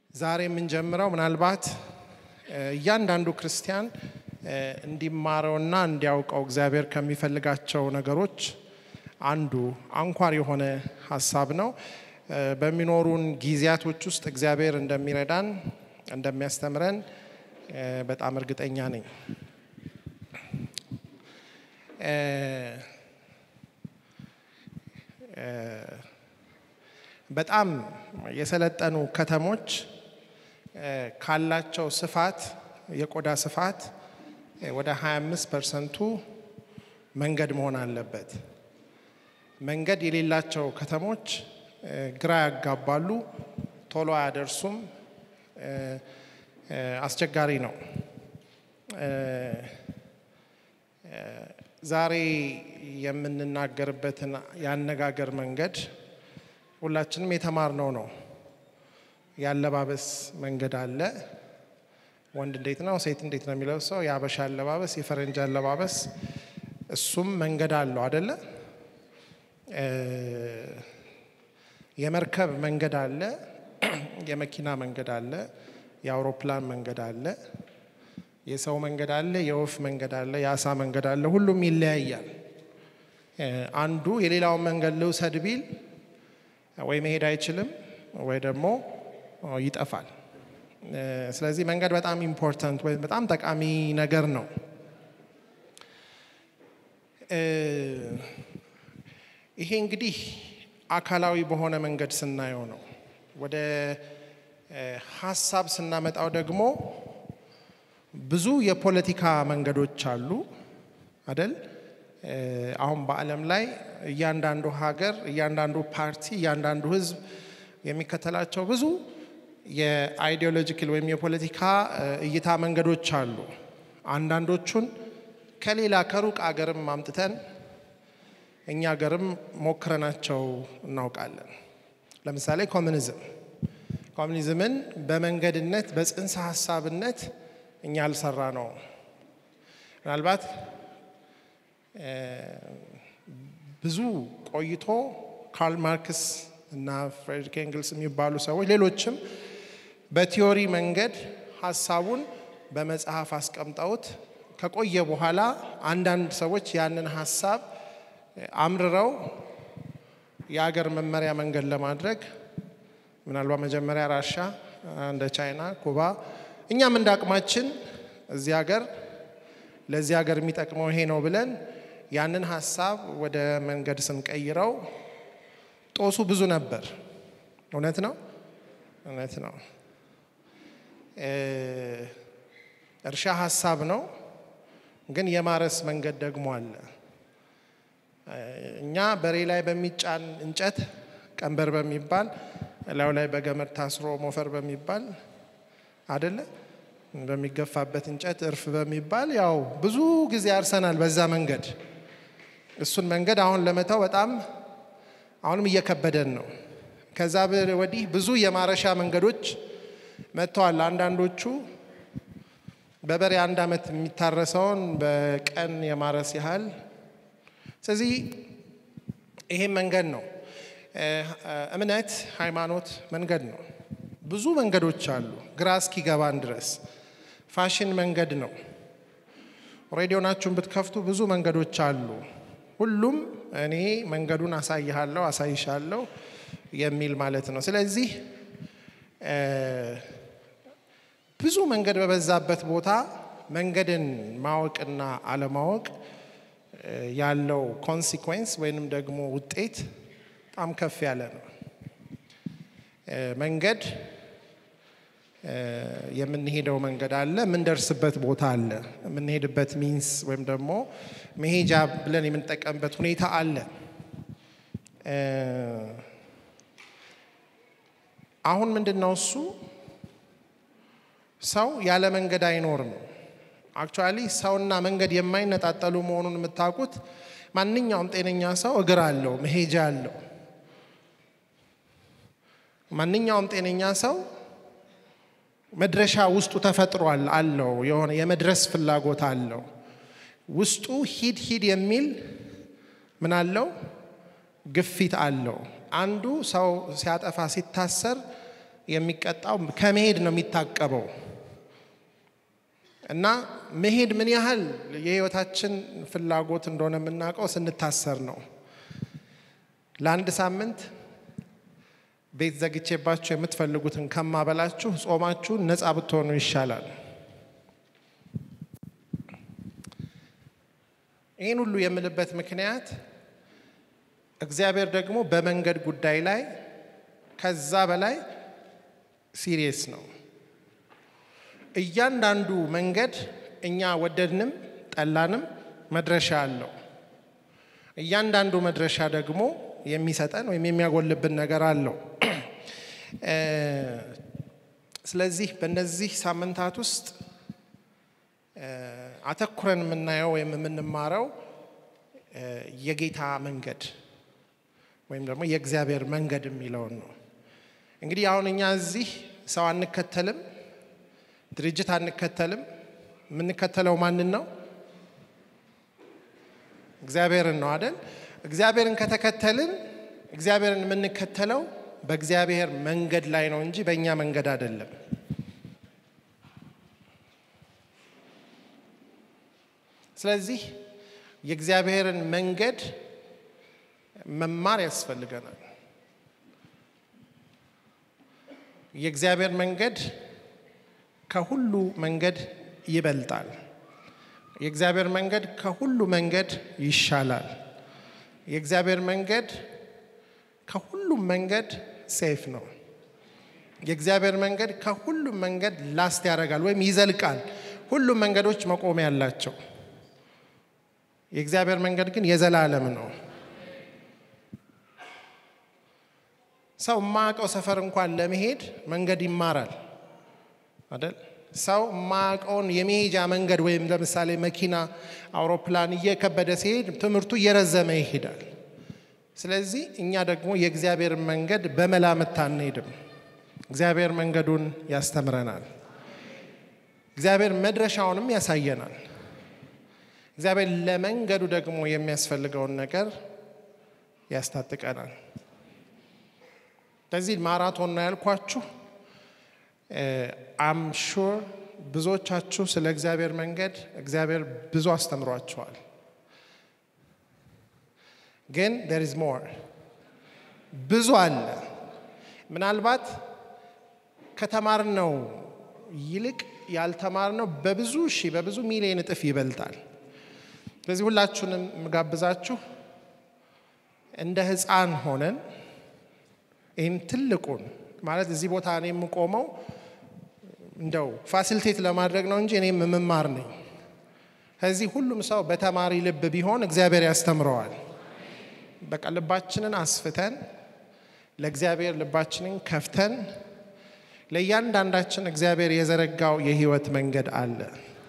ዛሬ የምንጀምረው ምናልባት እያንዳንዱ ክርስቲያን እንዲማረውና እንዲያውቀው እግዚአብሔር ከሚፈልጋቸው ነገሮች አንዱ አንኳር የሆነ ሀሳብ ነው። በሚኖሩን ጊዜያቶች ውስጥ እግዚአብሔር እንደሚረዳን እንደሚያስተምረን በጣም እርግጠኛ ነኝ። በጣም የሰለጠኑ ከተሞች ካላቸው ስፋት የቆዳ ስፋት ወደ 25 ፐርሰንቱ መንገድ መሆን አለበት። መንገድ የሌላቸው ከተሞች ግራ ያጋባሉ፣ ቶሎ አያደርሱም፣ አስቸጋሪ ነው። ዛሬ የምንናገርበትን የአነጋገር መንገድ ሁላችንም የተማርነው ነው። የአለባበስ መንገድ አለ። ወንድ እንዴት ነው፣ ሴት እንዴት ነው የሚለብሰው፣ የአበሻ አለባበስ፣ የፈረንጅ አለባበስ፣ እሱም መንገድ አለው አደለ? የመርከብ መንገድ አለ፣ የመኪና መንገድ አለ፣ የአውሮፕላን መንገድ አለ፣ የሰው መንገድ አለ፣ የወፍ መንገድ አለ፣ የአሳ መንገድ አለ። ሁሉም ይለያያል። አንዱ የሌላውን መንገድ ልውሰድ ቢል ወይ መሄድ አይችልም ወይ ደግሞ ይጠፋል። ስለዚህ መንገድ በጣም ኢምፖርታንት ወይም በጣም ጠቃሚ ነገር ነው። ይሄ እንግዲህ አካላዊ በሆነ መንገድ ስናየው ነው። ወደ ሀሳብ ስናመጣው ደግሞ ብዙ የፖለቲካ መንገዶች አሉ አደል? አሁን በዓለም ላይ እያንዳንዱ ሀገር፣ እያንዳንዱ ፓርቲ፣ እያንዳንዱ ሕዝብ የሚከተላቸው ብዙ የአይዲዮሎጂካል ወይም የፖለቲካ እይታ መንገዶች አሉ። አንዳንዶቹን ከሌላ ከሩቅ አገርም አምጥተን እኛ ሀገርም ሞክረናቸው እናውቃለን። ለምሳሌ ኮሚኒዝም ኮሚኒዝምን በመንገድነት በጽንሰ ሀሳብነት እኛ አልሰራ ነው። ምናልባት ብዙ ቆይቶ ካርል ማርክስ እና ፍሬድሪክ ኤንግልስ የሚባሉ ሰዎች ሌሎችም በቲዮሪ መንገድ ሀሳቡን በመጽሐፍ አስቀምጠውት ከቆየ በኋላ አንዳንድ ሰዎች ያንን ሀሳብ አምርረው የአገር መመሪያ መንገድ ለማድረግ ምናልባት መጀመሪያ ራሻ፣ እንደ ቻይና፣ ኩባ እኛም እንደ አቅማችን እዚህ ሀገር ለዚህ ሀገር የሚጠቅመው ይሄ ነው ብለን ያንን ሀሳብ ወደ መንገድ ስንቀይረው ጦሱ ብዙ ነበር። እውነት ነው፣ እውነት ነው። እርሻ ሀሳብ ነው፣ ግን የማረስ መንገድ ደግሞ አለ። እኛ በሬ ላይ በሚጫን እንጨት ቀንበር በሚባል እላዩ ላይ በገመድ ታስሮ ሞፈር በሚባል አደለ በሚገፋበት እንጨት እርፍ በሚባል ያው ብዙ ጊዜ አርሰናል በዛ መንገድ። እሱን መንገድ አሁን ለመተው በጣም አሁንም እየከበደን ነው። ከዛ ወዲህ ብዙ የማረሻ መንገዶች መጥተዋል። አንዳንዶቹ በበሬ አንድ ዓመት የሚታረሰውን በቀን የማረስ ያህል። ስለዚህ ይሄም መንገድ ነው። እምነት፣ ሃይማኖት መንገድ ነው። ብዙ መንገዶች አሉ፣ ግራ እስኪገባን ድረስ። ፋሽን መንገድ ነው። ሬዲዮናችሁን ብትከፍቱ ብዙ መንገዶች አሉ። ሁሉም እኔ መንገዱን አሳይሃለሁ፣ አሳይሻለሁ የሚል ማለት ነው። ስለዚህ ብዙ መንገድ በበዛበት ቦታ መንገድን ማወቅና አለማወቅ ያለው ኮንሲኩዌንስ ወይንም ደግሞ ውጤት በጣም ከፍ ያለ ነው። መንገድ የምንሄደው መንገድ አለ፣ የምንደርስበት ቦታ አለ፣ የምንሄድበት ሚንስ ወይም ደግሞ መሄጃ ብለን የምንጠቀምበት ሁኔታ አለ። አሁን ምንድን ነው እሱ ሰው ያለ መንገድ አይኖርም። አክቹዋሊ ሰውና መንገድ የማይነጣጠሉ መሆኑን የምታውቁት ማንኛውም ጤነኛ ሰው እግር አለው፣ መሄጃ አለው። ማንኛውም ጤነኛ ሰው መድረሻ ውስጡ ተፈጥሯል አለው። የሆነ የመድረስ ፍላጎት አለው። ውስጡ ሂድ ሂድ የሚል ምን አለው? ግፊት አለው። አንዱ ሰው ሲያጠፋ ሲታሰር የሚቀጣው ከመሄድ ነው የሚታቀበው። እና መሄድ ምን ያህል የህይወታችን ፍላጎት እንደሆነ የምናውቀው ስንታሰር ነው። ለአንድ ሳምንት ቤት ዘግቼባችሁ የምትፈልጉትን ከማበላችሁ ጾማችሁን ነፃ ብትሆኑ ይሻላል። ይህን ሁሉ የምልበት ምክንያት እግዚአብሔር ደግሞ በመንገድ ጉዳይ ላይ ከዛ በላይ ሲሪየስ ነው። እያንዳንዱ መንገድ እኛ ወደድንም ጠላንም መድረሻ አለው። እያንዳንዱ መድረሻ ደግሞ የሚሰጠን ወይም የሚያጎልብን ነገር አለው። ስለዚህ በእነዚህ ሳምንታት ውስጥ አተኩረን የምናየው ወይም የምንማረው የጌታ መንገድ ወይም ደግሞ የእግዚአብሔር መንገድ የሚለውን ነው። እንግዲህ አሁን እኛ እዚህ ሰው አንከተልም፣ ድርጅት አንከተልም። የምንከተለው ማንን ነው? እግዚአብሔርን ነው አይደል? እግዚአብሔርን ከተከተልን እግዚአብሔርን የምንከተለው በእግዚአብሔር መንገድ ላይ ነው እንጂ በእኛ መንገድ አይደለም። ስለዚህ የእግዚአብሔርን መንገድ መማር ያስፈልገናል። የእግዚአብሔር መንገድ ከሁሉ መንገድ ይበልጣል። የእግዚአብሔር መንገድ ከሁሉ መንገድ ይሻላል። የእግዚአብሔር መንገድ ከሁሉም መንገድ ሴፍ ነው። የእግዚአብሔር መንገድ ከሁሉም መንገድ ላስት ያደርጋል ወይም ይዘልቃል። ሁሉም መንገዶች መቆሚያ ያላቸው፣ የእግዚአብሔር መንገድ ግን የዘላለም ነው። ሰው የማያውቀው ሰፈር እንኳን ለመሄድ መንገድ ይማራል አይደል? ሰው የማያውቀውን የመሄጃ መንገድ ወይም ለምሳሌ መኪና፣ አውሮፕላን እየከበደ ሲሄድ ትምህርቱ እየረዘመ ይሄዳል። ስለዚህ እኛ ደግሞ የእግዚአብሔርን መንገድ በመላምት አንሄድም። እግዚአብሔር መንገዱን ያስተምረናል። እግዚአብሔር መድረሻውንም ያሳየናል። እግዚአብሔር ለመንገዱ ደግሞ የሚያስፈልገውን ነገር ያስታጥቀናል። ለዚህ ማራቶን ነው ያልኳችሁ። አም ሹር ብዙዎቻችሁ ስለ እግዚአብሔር መንገድ እግዚአብሔር ብዙ አስተምሯቸዋል። ግን ዴር ኢዝ ሞር ብዙ አለ። ምናልባት ከተማርነው ይልቅ ያልተማርነው በብዙ ሺህ በብዙ ሚሊዮን እጥፍ ይበልጣል። ስለዚህ ሁላችሁንም የምጋብዛችሁ እንደ ሕፃን ሆነን ይህን ትልቁን ማለት እዚህ ቦታ እኔ የምቆመው እንደው ፋሲሊቴት ለማድረግ ነው እንጂ እኔም የምማር ነኝ። ከዚህ ሁሉም ሰው በተማሪ ልብ ቢሆን እግዚአብሔር ያስተምረዋል። በቃ ልባችንን አስፍተን ለእግዚአብሔር ልባችንን ከፍተን ለእያንዳንዳችን እግዚአብሔር የዘረጋው የህይወት መንገድ አለ።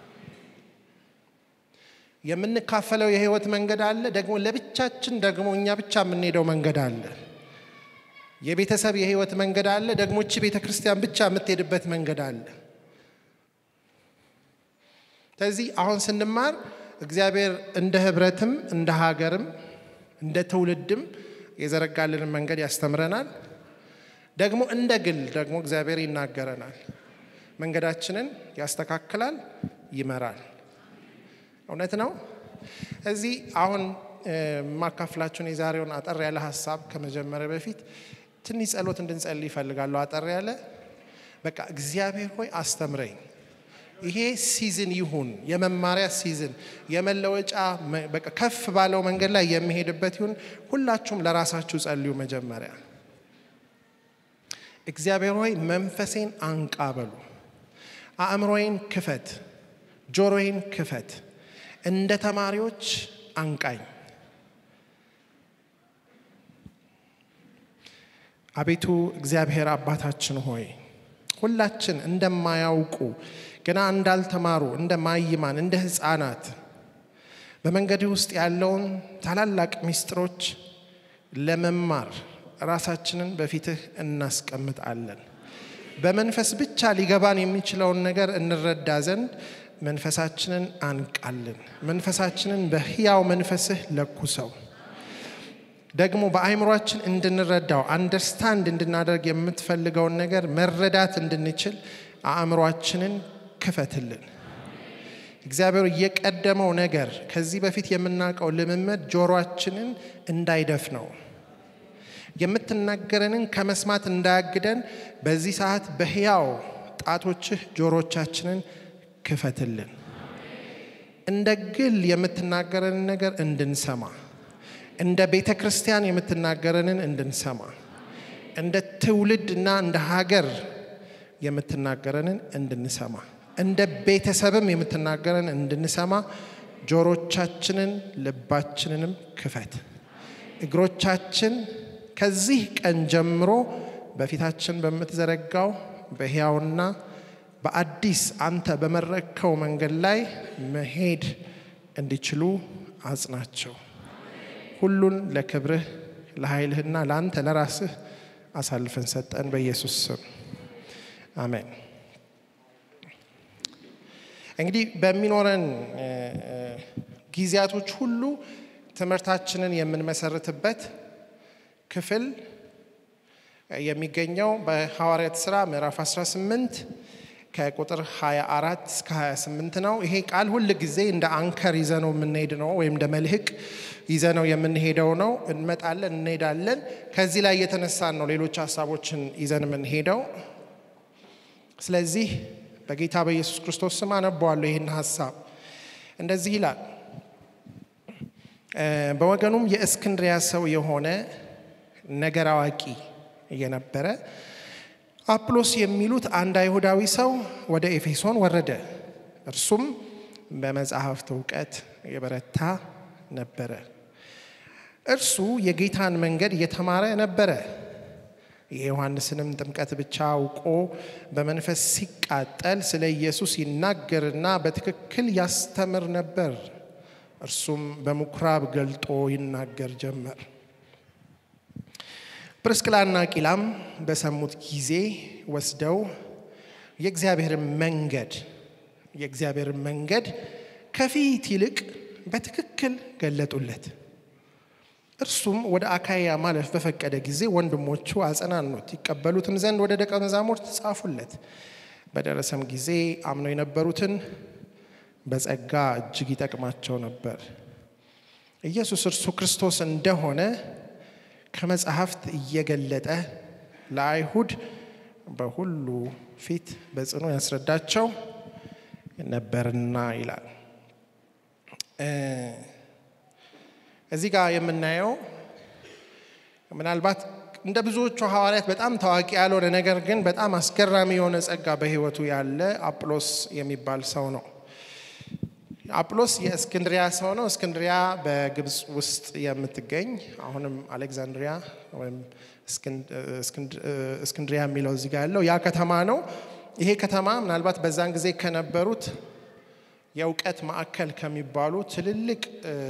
የምንካፈለው የህይወት መንገድ አለ። ደግሞ ለብቻችን ደግሞ እኛ ብቻ የምንሄደው መንገድ አለ። የቤተሰብ የህይወት መንገድ አለ። ደግሞ እቺ ቤተ ክርስቲያን ብቻ የምትሄድበት መንገድ አለ። ስለዚህ አሁን ስንማር እግዚአብሔር እንደ ህብረትም እንደ ሀገርም እንደ ትውልድም የዘረጋልንን መንገድ ያስተምረናል። ደግሞ እንደ ግል ደግሞ እግዚአብሔር ይናገረናል። መንገዳችንን ያስተካክላል፣ ይመራል። እውነት ነው። እዚህ አሁን የማካፍላችሁን የዛሬውን አጠር ያለ ሀሳብ ከመጀመሪያ በፊት ትንሽ ጸሎት እንድንጸልይ ይፈልጋለሁ። አጠር ያለ በቃ እግዚአብሔር ሆይ አስተምረኝ። ይሄ ሲዝን ይሁን የመማሪያ ሲዝን፣ የመለወጫ በቃ ከፍ ባለው መንገድ ላይ የሚሄድበት ይሁን። ሁላችሁም ለራሳችሁ ጸልዩ። መጀመሪያ እግዚአብሔር ሆይ መንፈሴን አንቃ በሉ። አእምሮዬን ክፈት፣ ጆሮዬን ክፈት፣ እንደ ተማሪዎች አንቃኝ። አቤቱ እግዚአብሔር አባታችን ሆይ ሁላችን እንደማያውቁ ገና እንዳልተማሩ እንደ ማይማን እንደ ሕፃናት በመንገድ ውስጥ ያለውን ታላላቅ ምስጢሮች ለመማር ራሳችንን በፊትህ እናስቀምጣለን። በመንፈስ ብቻ ሊገባን የሚችለውን ነገር እንረዳ ዘንድ መንፈሳችንን አንቃልን። መንፈሳችንን በሕያው መንፈስህ ለኩሰው። ደግሞ በአእምሯችን እንድንረዳው አንደርስታንድ እንድናደርግ የምትፈልገውን ነገር መረዳት እንድንችል አእምሯችንን ክፈትልን። እግዚአብሔር የቀደመው ነገር ከዚህ በፊት የምናውቀው ልምምድ ጆሮአችንን እንዳይደፍነው የምትናገረንን ከመስማት እንዳያግደን በዚህ ሰዓት በሕያው ጣቶችህ ጆሮቻችንን ክፈትልን። እንደ ግል የምትናገረንን ነገር እንድንሰማ፣ እንደ ቤተ ክርስቲያን የምትናገረንን እንድንሰማ፣ እንደ ትውልድ እና እንደ ሀገር የምትናገረንን እንድንሰማ፣ እንደ ቤተሰብም የምትናገረን እንድንሰማ ጆሮቻችንን ልባችንንም ክፈት። እግሮቻችን ከዚህ ቀን ጀምሮ በፊታችን በምትዘረጋው በሕያውና በአዲስ አንተ በመረከው መንገድ ላይ መሄድ እንዲችሉ አጽናቸው። ሁሉን ለክብርህ ለኃይልህና ለአንተ ለራስህ አሳልፈን ሰጠን። በኢየሱስ ስም አሜን። እንግዲህ በሚኖረን ጊዜያቶች ሁሉ ትምህርታችንን የምንመሰርትበት ክፍል የሚገኘው በሐዋርያት ሥራ ምዕራፍ 18 ከቁጥር 24 እስከ 28 ነው። ይሄ ቃል ሁል ጊዜ እንደ አንከር ይዘነው የምንሄድ ነው፣ ወይም እንደ መልህቅ ይዘነው የምንሄደው ነው። እንመጣለን፣ እንሄዳለን። ከዚህ ላይ የተነሳን ነው ሌሎች ሀሳቦችን ይዘን የምንሄደው። ስለዚህ በጌታ በኢየሱስ ክርስቶስ ስም አነበዋለሁ ይህን ሀሳብ። እንደዚህ ይላል። በወገኑም የእስክንድሪያ ሰው የሆነ ነገር አዋቂ እየነበረ አጵሎስ የሚሉት አንድ አይሁዳዊ ሰው ወደ ኤፌሶን ወረደ። እርሱም በመጽሐፍት እውቀት የበረታ ነበረ። እርሱ የጌታን መንገድ እየተማረ ነበረ። የዮሐንስንም ጥምቀት ብቻ አውቆ በመንፈስ ሲቃጠል ስለ ኢየሱስ ይናገርና በትክክል ያስተምር ነበር። እርሱም በምኩራብ ገልጦ ይናገር ጀመር። ፕርስቅላና ቂላም በሰሙት ጊዜ ወስደው የእግዚአብሔርን መንገድ የእግዚአብሔርን መንገድ ከፊት ይልቅ በትክክል ገለጡለት። እርሱም ወደ አካያ ማለፍ በፈቀደ ጊዜ ወንድሞቹ አጸናኑት፣ ይቀበሉትም ዘንድ ወደ ደቀ መዛሙርት ጻፉለት። በደረሰም ጊዜ አምነው የነበሩትን በጸጋ እጅግ ይጠቅማቸው ነበር። ኢየሱስ እርሱ ክርስቶስ እንደሆነ ከመጽሐፍት እየገለጠ ለአይሁድ በሁሉ ፊት በጽኑ ያስረዳቸው ነበርና ይላል። እዚህ ጋር የምናየው ምናልባት እንደ ብዙዎቹ ሐዋርያት በጣም ታዋቂ ያልሆነ ነገር ግን በጣም አስገራሚ የሆነ ጸጋ በሕይወቱ ያለ አጵሎስ የሚባል ሰው ነው። አጵሎስ የእስክንድሪያ ሰው ነው። እስክንድሪያ በግብፅ ውስጥ የምትገኝ አሁንም አሌክዛንድሪያ ወይም እስክንድሪያ የሚለው እዚህ ጋር ያለው ያ ከተማ ነው። ይሄ ከተማ ምናልባት በዛን ጊዜ ከነበሩት የእውቀት ማዕከል ከሚባሉ ትልልቅ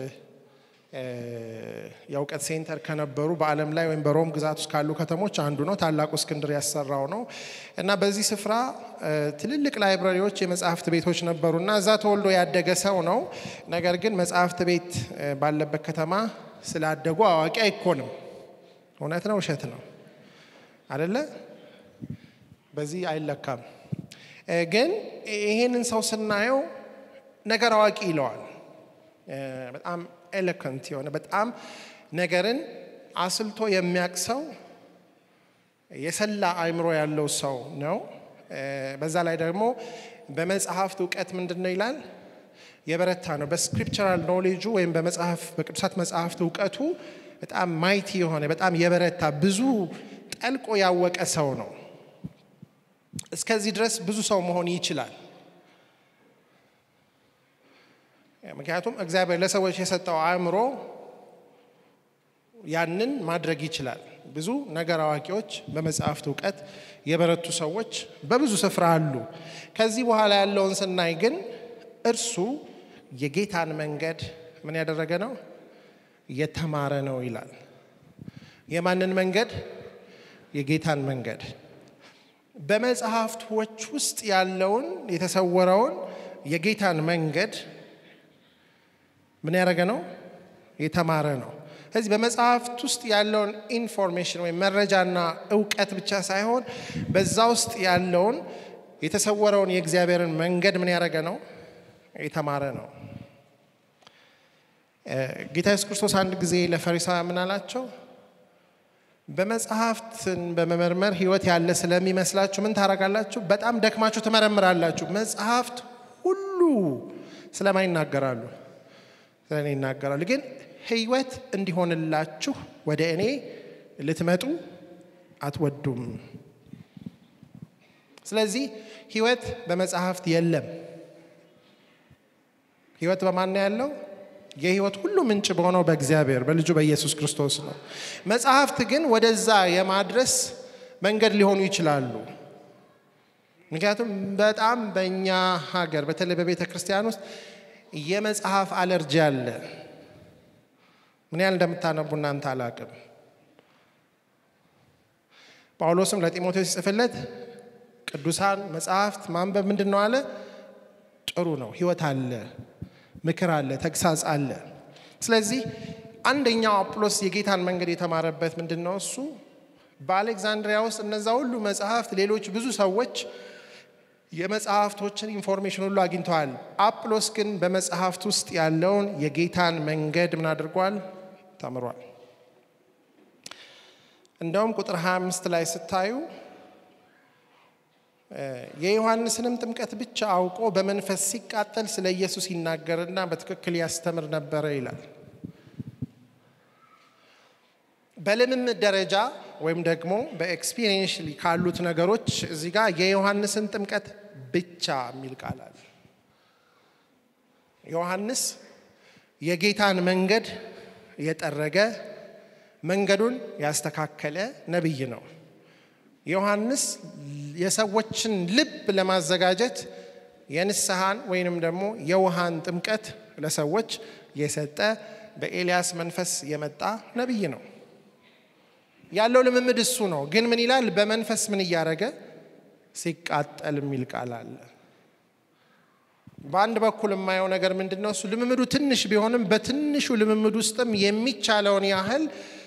የእውቀት ሴንተር ከነበሩ በዓለም ላይ ወይም በሮም ግዛት ውስጥ ካሉ ከተሞች አንዱ ነው። ታላቁ እስክንድር ያሰራው ነው እና በዚህ ስፍራ ትልልቅ ላይብረሪዎች፣ የመጽሐፍት ቤቶች ነበሩ እና እዛ ተወልዶ ያደገ ሰው ነው። ነገር ግን መጽሐፍት ቤት ባለበት ከተማ ስላደጉ አዋቂ አይኮንም። እውነት ነው ውሸት ነው አደለ? በዚህ አይለካም። ግን ይህንን ሰው ስናየው ነገር አዋቂ ይለዋል። በጣም ኤሎከንት የሆነ በጣም ነገርን አስልቶ የሚያቅ ሰው የሰላ አእምሮ ያለው ሰው ነው። በዛ ላይ ደግሞ በመጽሐፍት እውቀት ምንድን ነው ይላል የበረታ ነው። በስክሪፕቸራል ኖሌጁ ወይም በመጽሐፍ በቅዱሳት መጽሐፍት እውቀቱ በጣም ማይቲ የሆነ በጣም የበረታ ብዙ ጠልቆ ያወቀ ሰው ነው። እስከዚህ ድረስ ብዙ ሰው መሆን ይችላል። ምክንያቱም እግዚአብሔር ለሰዎች የሰጠው አእምሮ ያንን ማድረግ ይችላል። ብዙ ነገር አዋቂዎች፣ በመጽሐፍት እውቀት የበረቱ ሰዎች በብዙ ስፍራ አሉ። ከዚህ በኋላ ያለውን ስናይ ግን እርሱ የጌታን መንገድ ምን ያደረገ ነው? የተማረ ነው ይላል። የማንን መንገድ? የጌታን መንገድ። በመጽሐፍቶች ውስጥ ያለውን የተሰወረውን የጌታን መንገድ ምን ያደረገ ነው? የተማረ ነው። ስለዚህ በመጽሐፍት ውስጥ ያለውን ኢንፎርሜሽን ወይም መረጃና እውቀት ብቻ ሳይሆን በዛ ውስጥ ያለውን የተሰወረውን የእግዚአብሔርን መንገድ ምን ያደረገ ነው? የተማረ ነው። ጌታ ኢየሱስ ክርስቶስ አንድ ጊዜ ለፈሪሳውያን ምን አላቸው? በመጽሐፍትን በመመርመር ሕይወት ያለ ስለሚመስላችሁ ምን ታደርጋላችሁ? በጣም ደክማችሁ ትመረምራላችሁ። መጽሐፍት ሁሉ ስለማን ይናገራሉ? ስለ እኔ ይናገራሉ። ግን ሕይወት እንዲሆንላችሁ ወደ እኔ ልትመጡ አትወዱም። ስለዚህ ሕይወት በመጽሐፍት የለም። ሕይወት በማን ነው ያለው? የህይወት ሁሉ ምንጭ በሆነው በእግዚአብሔር በልጁ በኢየሱስ ክርስቶስ ነው። መጽሐፍት ግን ወደዛ የማድረስ መንገድ ሊሆኑ ይችላሉ። ምክንያቱም በጣም በእኛ ሀገር በተለይ በቤተ ክርስቲያን ውስጥ የመጽሐፍ አለርጂ አለ። ምን ያህል እንደምታነቡ እናንተ አላቅም። ጳውሎስም ለጢሞቴዎስ ሲጽፍለት ቅዱሳን መጽሐፍት ማንበብ ምንድን ነው አለ? ጥሩ ነው፣ ህይወት አለ ምክር አለ፣ ተግሳጽ አለ። ስለዚህ አንደኛው አጵሎስ የጌታን መንገድ የተማረበት ምንድን ነው? እሱ በአሌክዛንድሪያ ውስጥ እነዛ ሁሉ መጽሐፍት፣ ሌሎች ብዙ ሰዎች የመጽሐፍቶችን ኢንፎርሜሽን ሁሉ አግኝተዋል። አጵሎስ ግን በመጽሐፍት ውስጥ ያለውን የጌታን መንገድ ምን አድርጓል? ተምሯል። እንደውም ቁጥር 25 ላይ ስታዩ የዮሐንስንም ጥምቀት ብቻ አውቆ በመንፈስ ሲቃጠል ስለ ኢየሱስ ይናገርና በትክክል ያስተምር ነበረ ይላል። በልምምድ ደረጃ ወይም ደግሞ በኤክስፒሪየንስ ካሉት ነገሮች እዚህ ጋር የዮሐንስን ጥምቀት ብቻ የሚል ቃል አለ። ዮሐንስ የጌታን መንገድ የጠረገ መንገዱን ያስተካከለ ነቢይ ነው። ዮሐንስ የሰዎችን ልብ ለማዘጋጀት የንስሐን ወይንም ደግሞ የውሃን ጥምቀት ለሰዎች የሰጠ በኤልያስ መንፈስ የመጣ ነቢይ ነው። ያለው ልምምድ እሱ ነው። ግን ምን ይላል? በመንፈስ ምን እያደረገ ሲቃጠል የሚል ቃል አለ። በአንድ በኩል የማየው ነገር ምንድን ነው? እሱ ልምምዱ ትንሽ ቢሆንም በትንሹ ልምምድ ውስጥም የሚቻለውን ያህል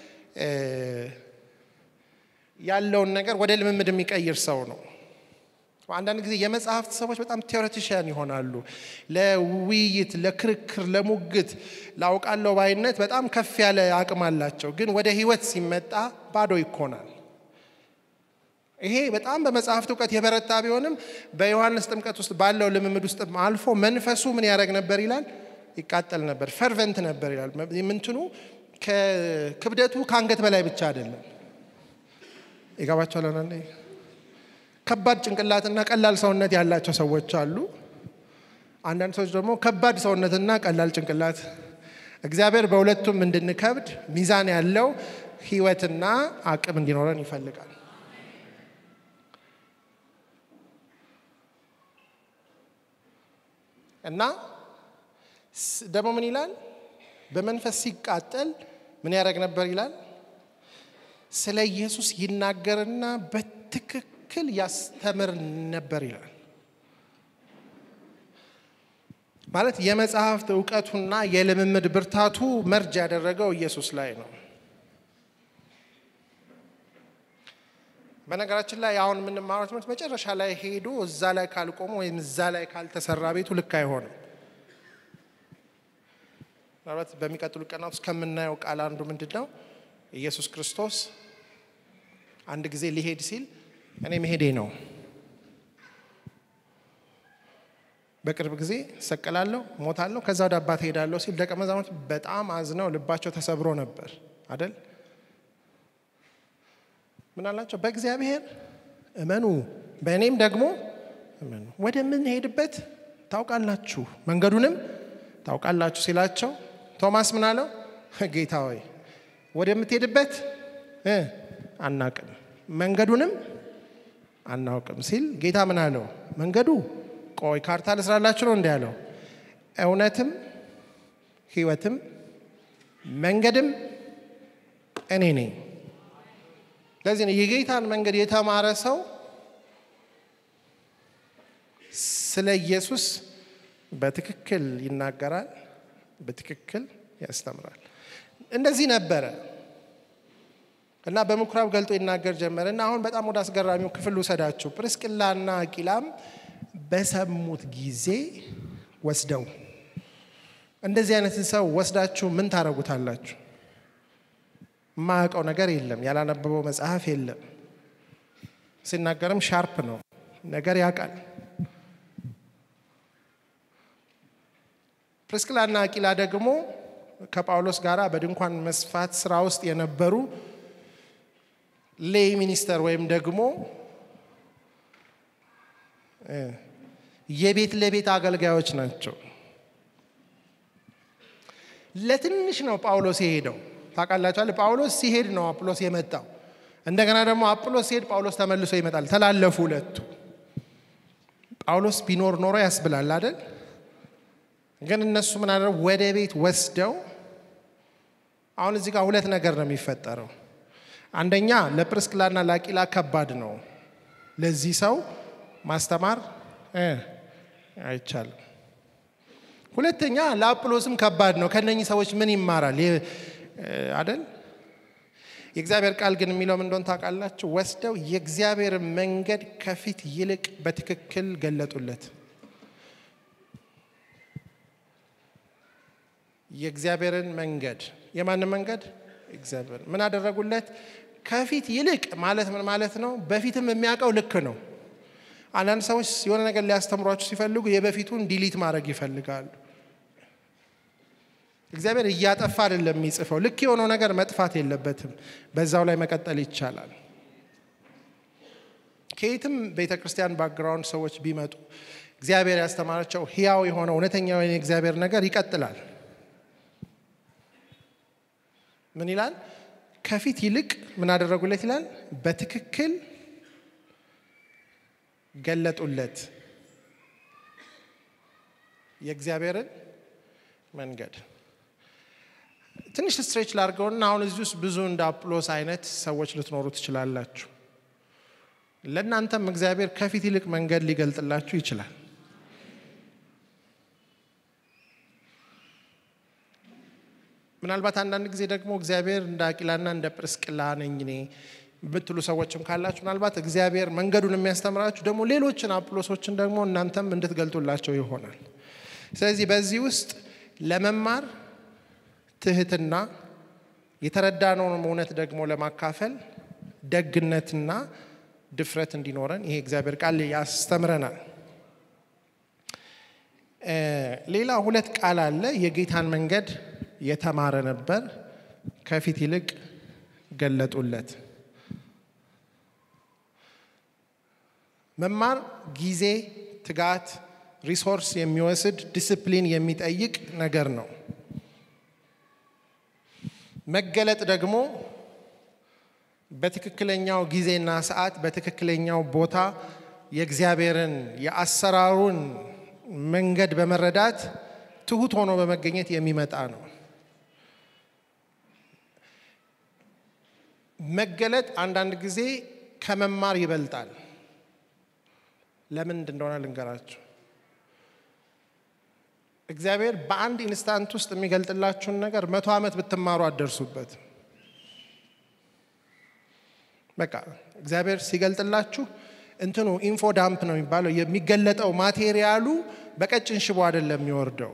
ያለውን ነገር ወደ ልምምድ የሚቀይር ሰው ነው። አንዳንድ ጊዜ የመጽሐፍት ሰዎች በጣም ቴዎሬቲሽያን ይሆናሉ። ለውይይት፣ ለክርክር፣ ለሙግት፣ ላውቃለው ባይነት በጣም ከፍ ያለ አቅም አላቸው። ግን ወደ ህይወት ሲመጣ ባዶ ይኮናል። ይሄ በጣም በመጽሐፍት እውቀት የበረታ ቢሆንም በዮሐንስ ጥምቀት ውስጥ ባለው ልምምድ ውስጥ አልፎ መንፈሱ ምን ያደረግ ነበር ይላል? ይቃጠል ነበር፣ ፈርቨንት ነበር ይላል። ምንትኑ ክብደቱ ከአንገት በላይ ብቻ አይደለም። ይገባቸዋል። አንዳንዴ ከባድ ጭንቅላትና ቀላል ሰውነት ያላቸው ሰዎች አሉ። አንዳንድ ሰዎች ደግሞ ከባድ ሰውነትና ቀላል ጭንቅላት። እግዚአብሔር በሁለቱም እንድንከብድ ሚዛን ያለው ህይወትና አቅም እንዲኖረን ይፈልጋል። እና ደግሞ ምን ይላል? በመንፈስ ሲቃጠል ምን ያደረግ ነበር ይላል? ስለ ኢየሱስ ይናገርና በትክክል ያስተምር ነበር ይላል። ማለት የመጽሐፍት እውቀቱና የልምምድ ብርታቱ መርጅ ያደረገው ኢየሱስ ላይ ነው። በነገራችን ላይ አሁን የምንማረው ትምህርት መጨረሻ ላይ ሄዶ እዛ ላይ ካልቆመ ወይም እዛ ላይ ካልተሰራ ቤቱ ልክ አይሆንም። ምናልባት በሚቀጥሉ ቀናት ውስጥ ከምናየው ቃል አንዱ ምንድን ነው? ኢየሱስ ክርስቶስ አንድ ጊዜ ሊሄድ ሲል እኔ መሄዴ ነው፣ በቅርብ ጊዜ እሰቀላለሁ፣ ሞታለሁ፣ ከዛ ወደ አባት ሄዳለሁ ሲል ደቀ መዛሙርት በጣም አዝነው ልባቸው ተሰብሮ ነበር አደል? ምን አላቸው? በእግዚአብሔር እመኑ፣ በእኔም ደግሞ እመኑ። ወደምንሄድበት ታውቃላችሁ፣ መንገዱንም ታውቃላችሁ ሲላቸው ቶማስ ምን አለው? ጌታ ሆይ ወደምትሄድበት አናቅም መንገዱንም አናውቅም ሲል ጌታ ምን አለው? መንገዱ ቆይ ካርታ ልስራላችሁ ነው እንዲ ያለው። እውነትም ሕይወትም መንገድም እኔ ነኝ። ለዚህ ነው የጌታን መንገድ የተማረ ሰው ስለ ኢየሱስ በትክክል ይናገራል፣ በትክክል ያስተምራል። እንደዚህ ነበረ እና በምኩራብ ገልጦ ይናገር ጀመረ እና አሁን በጣም ወደ አስገራሚው ክፍል ውሰዳችሁ። ጵርስቅላና አቂላም በሰሙት ጊዜ ወስደው እንደዚህ አይነት ሰው ወስዳችሁ ምን ታደርጉታላችሁ? የማያውቀው ነገር የለም፣ ያላነበበው መጽሐፍ የለም። ሲናገርም ሻርፕ ነው፣ ነገር ያውቃል። ፕርስቅላና አቂላ ደግሞ ከጳውሎስ ጋር በድንኳን መስፋት ስራ ውስጥ የነበሩ ሌይ ሚኒስተር ወይም ደግሞ የቤት ለቤት አገልጋዮች ናቸው። ለትንሽ ነው ጳውሎስ የሄደው። ታውቃላችኋል። ጳውሎስ ሲሄድ ነው አጵሎስ የመጣው። እንደገና ደግሞ አጵሎስ ሲሄድ ጳውሎስ ተመልሶ ይመጣል። ተላለፉ ሁለቱ። ጳውሎስ ቢኖር ኖሮ ያስብላል አይደል? ግን እነሱ ምን አደረጉ? ወደ ቤት ወስደው አሁን እዚህ ጋር ሁለት ነገር ነው የሚፈጠረው። አንደኛ ለጵርስቅላና ለአቂላ ከባድ ነው። ለዚህ ሰው ማስተማር አይቻልም። ሁለተኛ ለአጵሎስም ከባድ ነው። ከነኚህ ሰዎች ምን ይማራል አደል? የእግዚአብሔር ቃል ግን የሚለው ምን እንደሆነ ታውቃላችሁ? ወስደው የእግዚአብሔር መንገድ ከፊት ይልቅ በትክክል ገለጡለት። የእግዚአብሔርን መንገድ የማንን መንገድ? እግዚአብሔር ምን አደረጉለት? ከፊት ይልቅ ማለት ምን ማለት ነው? በፊትም የሚያውቀው ልክ ነው። አንዳንድ ሰዎች የሆነ ነገር ሊያስተምሯችሁ ሲፈልጉ የበፊቱን ዲሊት ማድረግ ይፈልጋሉ። እግዚአብሔር እያጠፋ አይደለም የሚጽፈው። ልክ የሆነው ነገር መጥፋት የለበትም። በዛው ላይ መቀጠል ይቻላል። ከየትም ቤተ ክርስቲያን ባክግራውንድ ሰዎች ቢመጡ እግዚአብሔር ያስተማራቸው ሕያው የሆነ እውነተኛ የሆነ የእግዚአብሔር ነገር ይቀጥላል። ምን ይላል? ከፊት ይልቅ ምን አደረጉለት ይላል? በትክክል ገለጡለት የእግዚአብሔርን መንገድ። ትንሽ ስትሬች ላድርገውና አሁን እዚህ ውስጥ ብዙ እንደ አጵሎስ አይነት ሰዎች ልትኖሩ ትችላላችሁ። ለእናንተም እግዚአብሔር ከፊት ይልቅ መንገድ ሊገልጥላችሁ ይችላል። ምናልባት አንዳንድ ጊዜ ደግሞ እግዚአብሔር እንደ አቂላና እንደ ጵርስቅላ ነኝ እኔ ብትሉ ሰዎችም ካላችሁ ምናልባት እግዚአብሔር መንገዱን የሚያስተምራችሁ ደግሞ ሌሎችን አጵሎሶችን ደግሞ እናንተም እንድትገልጡላቸው ይሆናል። ስለዚህ በዚህ ውስጥ ለመማር ትህትና፣ የተረዳነውን እውነት ደግሞ ለማካፈል ደግነትና ድፍረት እንዲኖረን ይሄ እግዚአብሔር ቃል ያስተምረናል። ሌላ ሁለት ቃል አለ። የጌታን መንገድ የተማረ ነበር፣ ከፊት ይልቅ ገለጡለት። መማር ጊዜ፣ ትጋት፣ ሪሶርስ የሚወስድ ዲስፕሊን የሚጠይቅ ነገር ነው። መገለጥ ደግሞ በትክክለኛው ጊዜና ሰዓት በትክክለኛው ቦታ የእግዚአብሔርን የአሰራሩን መንገድ በመረዳት ትሁት ሆኖ በመገኘት የሚመጣ ነው። መገለጥ አንዳንድ ጊዜ ከመማር ይበልጣል። ለምን እንደሆነ ልንገራችሁ። እግዚአብሔር በአንድ ኢንስታንት ውስጥ የሚገልጥላችሁን ነገር መቶ ዓመት ብትማሩ አትደርሱበት። በቃ እግዚአብሔር ሲገልጥላችሁ እንትኑ ኢንፎ ዳምፕ ነው የሚባለው። የሚገለጠው ማቴሪያሉ በቀጭን ሽቦ አይደለም የሚወርደው።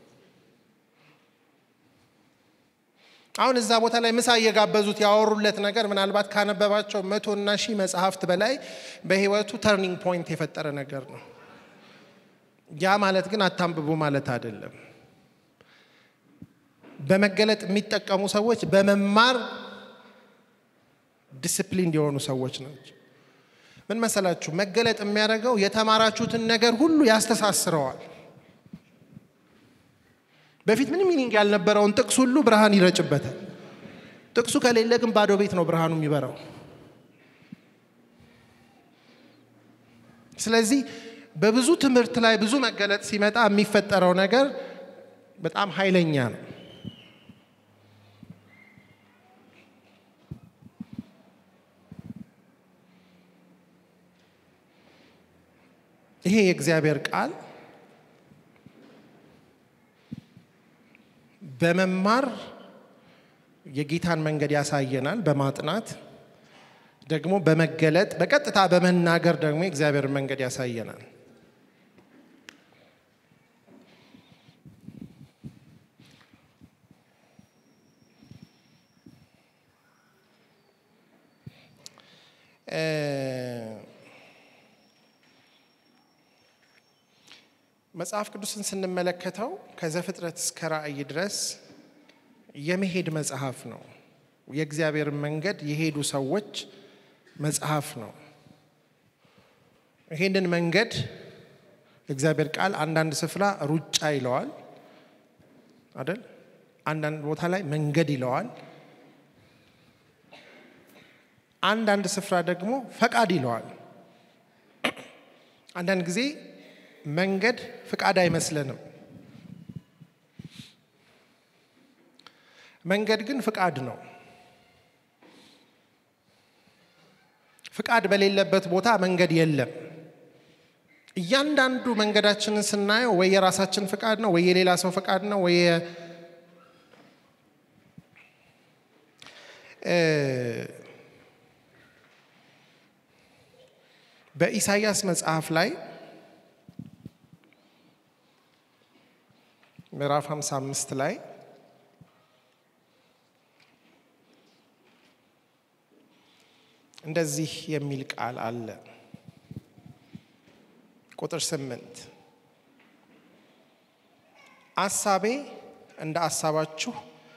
አሁን እዛ ቦታ ላይ ምሳ እየጋበዙት ያወሩለት ነገር ምናልባት ካነበባቸው መቶ እና ሺህ መጽሐፍት በላይ በሕይወቱ ተርኒንግ ፖይንት የፈጠረ ነገር ነው። ያ ማለት ግን አታንብቡ ማለት አይደለም። በመገለጥ የሚጠቀሙ ሰዎች በመማር ዲስፕሊን የሆኑ ሰዎች ናቸው። ምን መሰላችሁ? መገለጥ የሚያደርገው የተማራችሁትን ነገር ሁሉ ያስተሳስረዋል። በፊት ምንም ሚኒንግ ያልነበረውን ጥቅስ ሁሉ ብርሃን ይረጭበታል። ጥቅሱ ከሌለ ግን ባዶ ቤት ነው ብርሃኑ የሚበራው። ስለዚህ በብዙ ትምህርት ላይ ብዙ መገለጥ ሲመጣ የሚፈጠረው ነገር በጣም ኃይለኛ ነው። ይሄ የእግዚአብሔር ቃል በመማር የጌታን መንገድ ያሳየናል በማጥናት ደግሞ በመገለጥ በቀጥታ በመናገር ደግሞ የእግዚአብሔር መንገድ ያሳየናል። መጽሐፍ ቅዱስን ስንመለከተው ከዘፍጥረት እስከ ራእይ ድረስ የመሄድ መጽሐፍ ነው። የእግዚአብሔርን መንገድ የሄዱ ሰዎች መጽሐፍ ነው። ይሄንን መንገድ የእግዚአብሔር ቃል አንዳንድ ስፍራ ሩጫ ይለዋል አይደል? አንዳንድ ቦታ ላይ መንገድ ይለዋል። አንዳንድ ስፍራ ደግሞ ፈቃድ ይለዋል። አንዳንድ ጊዜ መንገድ ፍቃድ አይመስለንም። መንገድ ግን ፍቃድ ነው። ፍቃድ በሌለበት ቦታ መንገድ የለም። እያንዳንዱ መንገዳችንን ስናየው ወይ የራሳችን ፍቃድ ነው፣ ወይ የሌላ ሰው ፍቃድ ነው፣ ወይ በኢሳይያስ መጽሐፍ ላይ ምዕራፍ 55 ላይ እንደዚህ የሚል ቃል አለ። ቁጥር ስምንት አሳቤ እንደ አሳባችሁ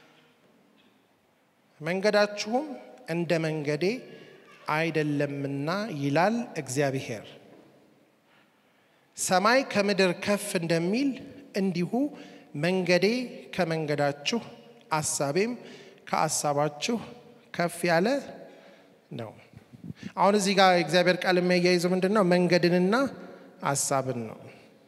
መንገዳችሁም እንደ መንገዴ አይደለምና ይላል እግዚአብሔር። ሰማይ ከምድር ከፍ እንደሚል እንዲሁ መንገዴ ከመንገዳችሁ አሳቤም ከአሳባችሁ ከፍ ያለ ነው። አሁን እዚህ ጋር የእግዚአብሔር ቃል የሚያያይዘው ምንድን ነው? መንገድንና ሀሳብን ነው።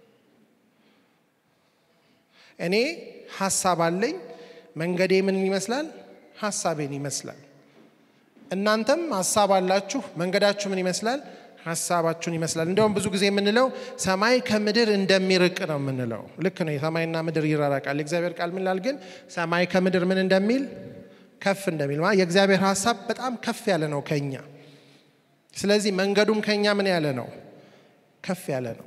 እኔ ሀሳብ አለኝ። መንገዴ ምንን ይመስላል? ሀሳቤን ይመስላል። እናንተም ሀሳብ አላችሁ። መንገዳችሁ ምን ይመስላል? ሀሳባችሁን ይመስላል። እንደውም ብዙ ጊዜ የምንለው ሰማይ ከምድር እንደሚርቅ ነው የምንለው። ልክ ነው። የሰማይና ምድር ይራራቃል። የእግዚአብሔር ቃል ምን ይላል ግን? ሰማይ ከምድር ምን እንደሚል ከፍ እንደሚል ማለት የእግዚአብሔር ሀሳብ በጣም ከፍ ያለ ነው ከኛ። ስለዚህ መንገዱም ከኛ ምን ያለ ነው? ከፍ ያለ ነው።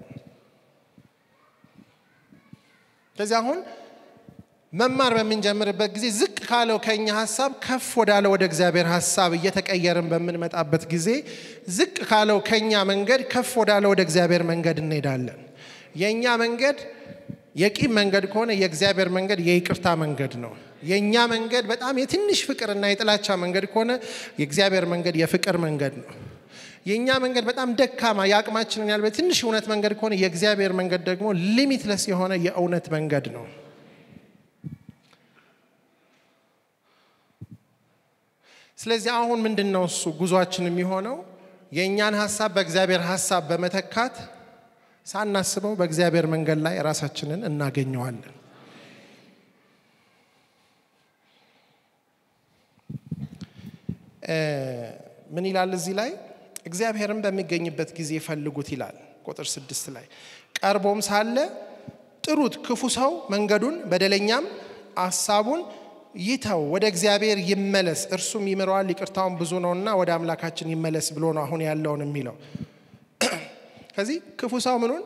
ስለዚህ አሁን መማር በምንጀምርበት ጊዜ ዝቅ ካለው ከኛ ሀሳብ ከፍ ወዳለ ወደ እግዚአብሔር ሀሳብ እየተቀየርን በምንመጣበት ጊዜ ዝቅ ካለው ከኛ መንገድ ከፍ ወዳለ ወደ እግዚአብሔር መንገድ እንሄዳለን። የእኛ መንገድ የቂም መንገድ ከሆነ የእግዚአብሔር መንገድ የይቅርታ መንገድ ነው። የእኛ መንገድ በጣም የትንሽ ፍቅርና የጥላቻ መንገድ ከሆነ የእግዚአብሔር መንገድ የፍቅር መንገድ ነው። የእኛ መንገድ በጣም ደካማ የአቅማችንን ያህል በትንሽ እውነት መንገድ ከሆነ የእግዚአብሔር መንገድ ደግሞ ሊሚትለስ የሆነ የእውነት መንገድ ነው። ስለዚህ አሁን ምንድን ነው እሱ ጉዟችን የሚሆነው የእኛን ሀሳብ በእግዚአብሔር ሀሳብ በመተካት ሳናስበው በእግዚአብሔር መንገድ ላይ ራሳችንን እናገኘዋለን። ምን ይላል እዚህ ላይ? እግዚአብሔርን በሚገኝበት ጊዜ ፈልጉት ይላል ቁጥር ስድስት ላይ ቀርቦም ሳለ ጥሩት፣ ክፉ ሰው መንገዱን በደለኛም አሳቡን ይተው፣ ወደ እግዚአብሔር ይመለስ፣ እርሱም ይምረዋል፣ ይቅርታውን ብዙ ነውና ወደ አምላካችን ይመለስ ብሎ ነው አሁን ያለውን የሚለው። ከዚህ ክፉ ሰው ምኑን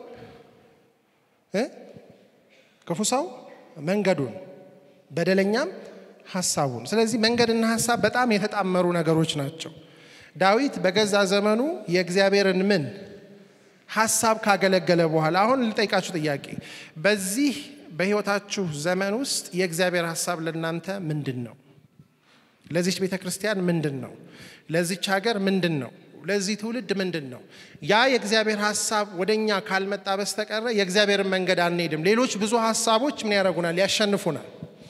ክፉ ሰው መንገዱን በደለኛም ሀሳቡን። ስለዚህ መንገድና ሀሳብ በጣም የተጣመሩ ነገሮች ናቸው። ዳዊት በገዛ ዘመኑ የእግዚአብሔርን ምን ሀሳብ ካገለገለ በኋላ አሁን ልጠይቃችሁ ጥያቄ፣ በዚህ በህይወታችሁ ዘመን ውስጥ የእግዚአብሔር ሀሳብ ለእናንተ ምንድን ነው? ለዚች ቤተ ክርስቲያን ምንድን ነው? ለዚች ሀገር ምንድን ነው? ለዚህ ትውልድ ምንድን ነው? ያ የእግዚአብሔር ሀሳብ ወደ እኛ ካልመጣ በስተቀረ የእግዚአብሔርን መንገድ አንሄድም። ሌሎች ብዙ ሀሳቦች ምን ያደርጉናል? ያሸንፉናል።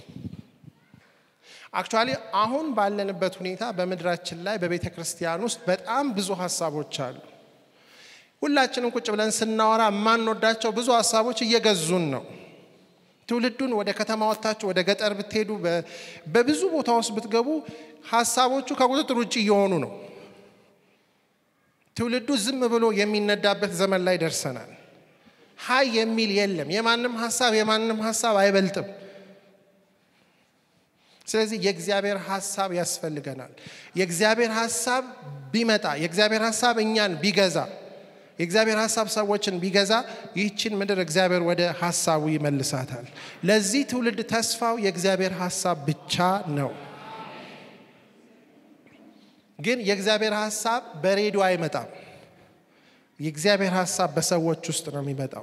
አክቹዋሊ አሁን ባለንበት ሁኔታ በምድራችን ላይ በቤተ ክርስቲያን ውስጥ በጣም ብዙ ሀሳቦች አሉ። ሁላችንም ቁጭ ብለን ስናወራ የማንወዳቸው ብዙ ሀሳቦች እየገዙን ነው። ትውልዱን ወደ ከተማ ወጥታችሁ ወደ ገጠር ብትሄዱ፣ በብዙ ቦታ ውስጥ ብትገቡ ሀሳቦቹ ከቁጥጥር ውጭ እየሆኑ ነው። ትውልዱ ዝም ብሎ የሚነዳበት ዘመን ላይ ደርሰናል። ሀይ የሚል የለም። የማንም ሀሳብ የማንም ሀሳብ አይበልጥም። ስለዚህ የእግዚአብሔር ሀሳብ ያስፈልገናል። የእግዚአብሔር ሀሳብ ቢመጣ የእግዚአብሔር ሀሳብ እኛን ቢገዛ የእግዚአብሔር ሀሳብ ሰዎችን ቢገዛ ይህችን ምድር እግዚአብሔር ወደ ሀሳቡ ይመልሳታል። ለዚህ ትውልድ ተስፋው የእግዚአብሔር ሀሳብ ብቻ ነው። ግን የእግዚአብሔር ሀሳብ በሬዲዮ አይመጣም። የእግዚአብሔር ሀሳብ በሰዎች ውስጥ ነው የሚመጣው።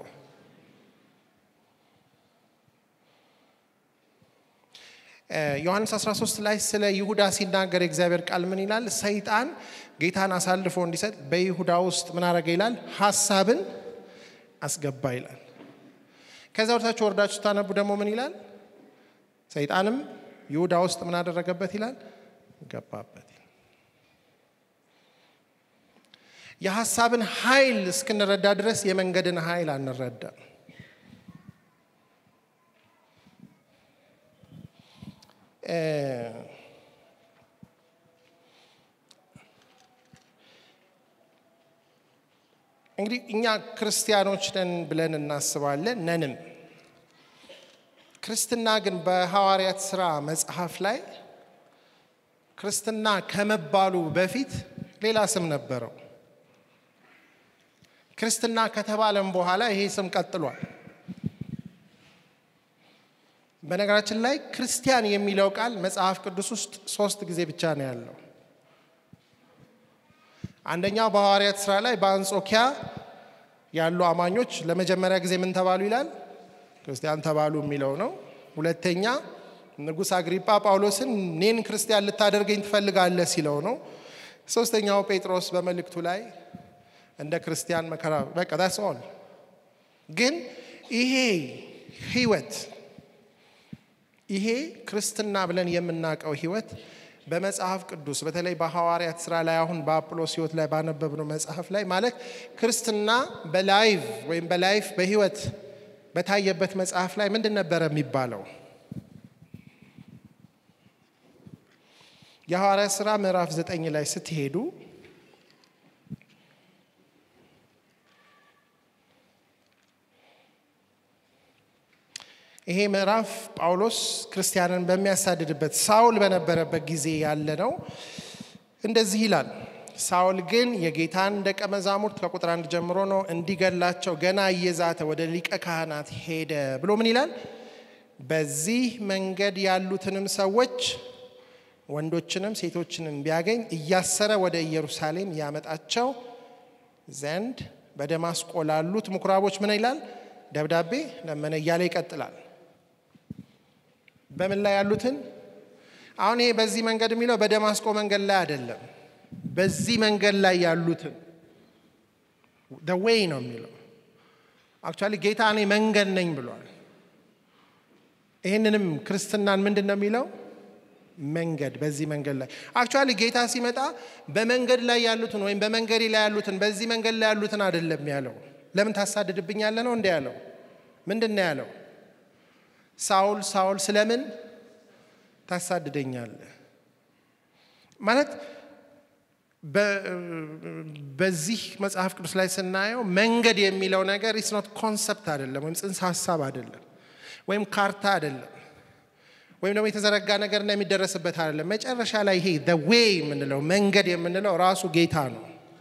ዮሐንስ 13 ላይ ስለ ይሁዳ ሲናገር የእግዚአብሔር ቃል ምን ይላል? ሰይጣን ጌታን አሳልፎ እንዲሰጥ በይሁዳ ውስጥ ምን አረገ ይላል? ሀሳብን አስገባ ይላል። ከዛ ወደታች ወርዳችሁ ስታነቡ ደግሞ ምን ይላል? ሰይጣንም ይሁዳ ውስጥ ምን አደረገበት ይላል? ገባበት። የሀሳብን ኃይል እስክንረዳ ድረስ የመንገድን ኃይል አንረዳም። እንግዲህ እኛ ክርስቲያኖች ነን ብለን እናስባለን፣ ነንም። ክርስትና ግን በሐዋርያት ሥራ መጽሐፍ ላይ ክርስትና ከመባሉ በፊት ሌላ ስም ነበረው። ክርስትና ከተባለም በኋላ ይሄ ስም ቀጥሏል። በነገራችን ላይ ክርስቲያን የሚለው ቃል መጽሐፍ ቅዱስ ውስጥ ሶስት ጊዜ ብቻ ነው ያለው። አንደኛው በሐዋርያት ሥራ ላይ በአንጾኪያ ያሉ አማኞች ለመጀመሪያ ጊዜ ምን ተባሉ ይላል? ክርስቲያን ተባሉ የሚለው ነው። ሁለተኛ ንጉሥ አግሪጳ ጳውሎስን እኔን ክርስቲያን ልታደርገኝ ትፈልጋለህ ሲለው ነው። ሶስተኛው ጴጥሮስ በመልእክቱ ላይ እንደ ክርስቲያን መከራ በቃ ዳስ ኦል። ግን ይሄ ህይወት ይሄ ክርስትና ብለን የምናውቀው ህይወት በመጽሐፍ ቅዱስ በተለይ በሐዋርያት ስራ ላይ አሁን በአጵሎስ ህይወት ላይ ባነበብነው መጽሐፍ ላይ ማለት ክርስትና በላይቭ ወይም በላይፍ በህይወት በታየበት መጽሐፍ ላይ ምንድን ነበረ የሚባለው? የሐዋርያት ስራ ምዕራፍ ዘጠኝ ላይ ስትሄዱ ይሄ ምዕራፍ ጳውሎስ ክርስቲያንን በሚያሳድድበት ሳውል በነበረበት ጊዜ ያለ ነው። እንደዚህ ይላል። ሳውል ግን የጌታን ደቀ መዛሙርት ከቁጥር አንድ ጀምሮ ነው እንዲገላቸው ገና እየዛተ ወደ ሊቀ ካህናት ሄደ ብሎ ምን ይላል? በዚህ መንገድ ያሉትንም ሰዎች ወንዶችንም ሴቶችንም ቢያገኝ እያሰረ ወደ ኢየሩሳሌም ያመጣቸው ዘንድ በደማስቆ ላሉት ምኩራቦች ምን ይላል? ደብዳቤ ለመነ እያለ ይቀጥላል። በምን ላይ ያሉትን? አሁን ይሄ በዚህ መንገድ የሚለው በደማስቆ መንገድ ላይ አይደለም። በዚህ መንገድ ላይ ያሉትን ዌይ ነው የሚለው። አክቹዋሊ ጌታ እኔ መንገድ ነኝ ብሏል። ይህንንም ክርስትናን ምንድን ነው የሚለው? መንገድ በዚህ መንገድ ላይ አክቹዋሊ ጌታ ሲመጣ በመንገድ ላይ ያሉትን ወይም በመንገዴ ላይ ያሉትን በዚህ መንገድ ላይ ያሉትን አይደለም ያለው። ለምን ታሳድድብኛለህ ነው እንደ ያለው። ምንድን ነው ያለው? ሳውል ሳውል ስለምን ታሳድደኛለህ? ማለት በዚህ መጽሐፍ ቅዱስ ላይ ስናየው መንገድ የሚለው ነገር ኢስ ኖት ኮንሰፕት አይደለም፣ ወይም ጽንሰ ሀሳብ አይደለም፣ ወይም ካርታ አይደለም፣ ወይም ደግሞ የተዘረጋ ነገርና የሚደረስበት አይደለም። መጨረሻ ላይ ይሄ ዌይ የምንለው መንገድ የምንለው ራሱ ጌታ ነው።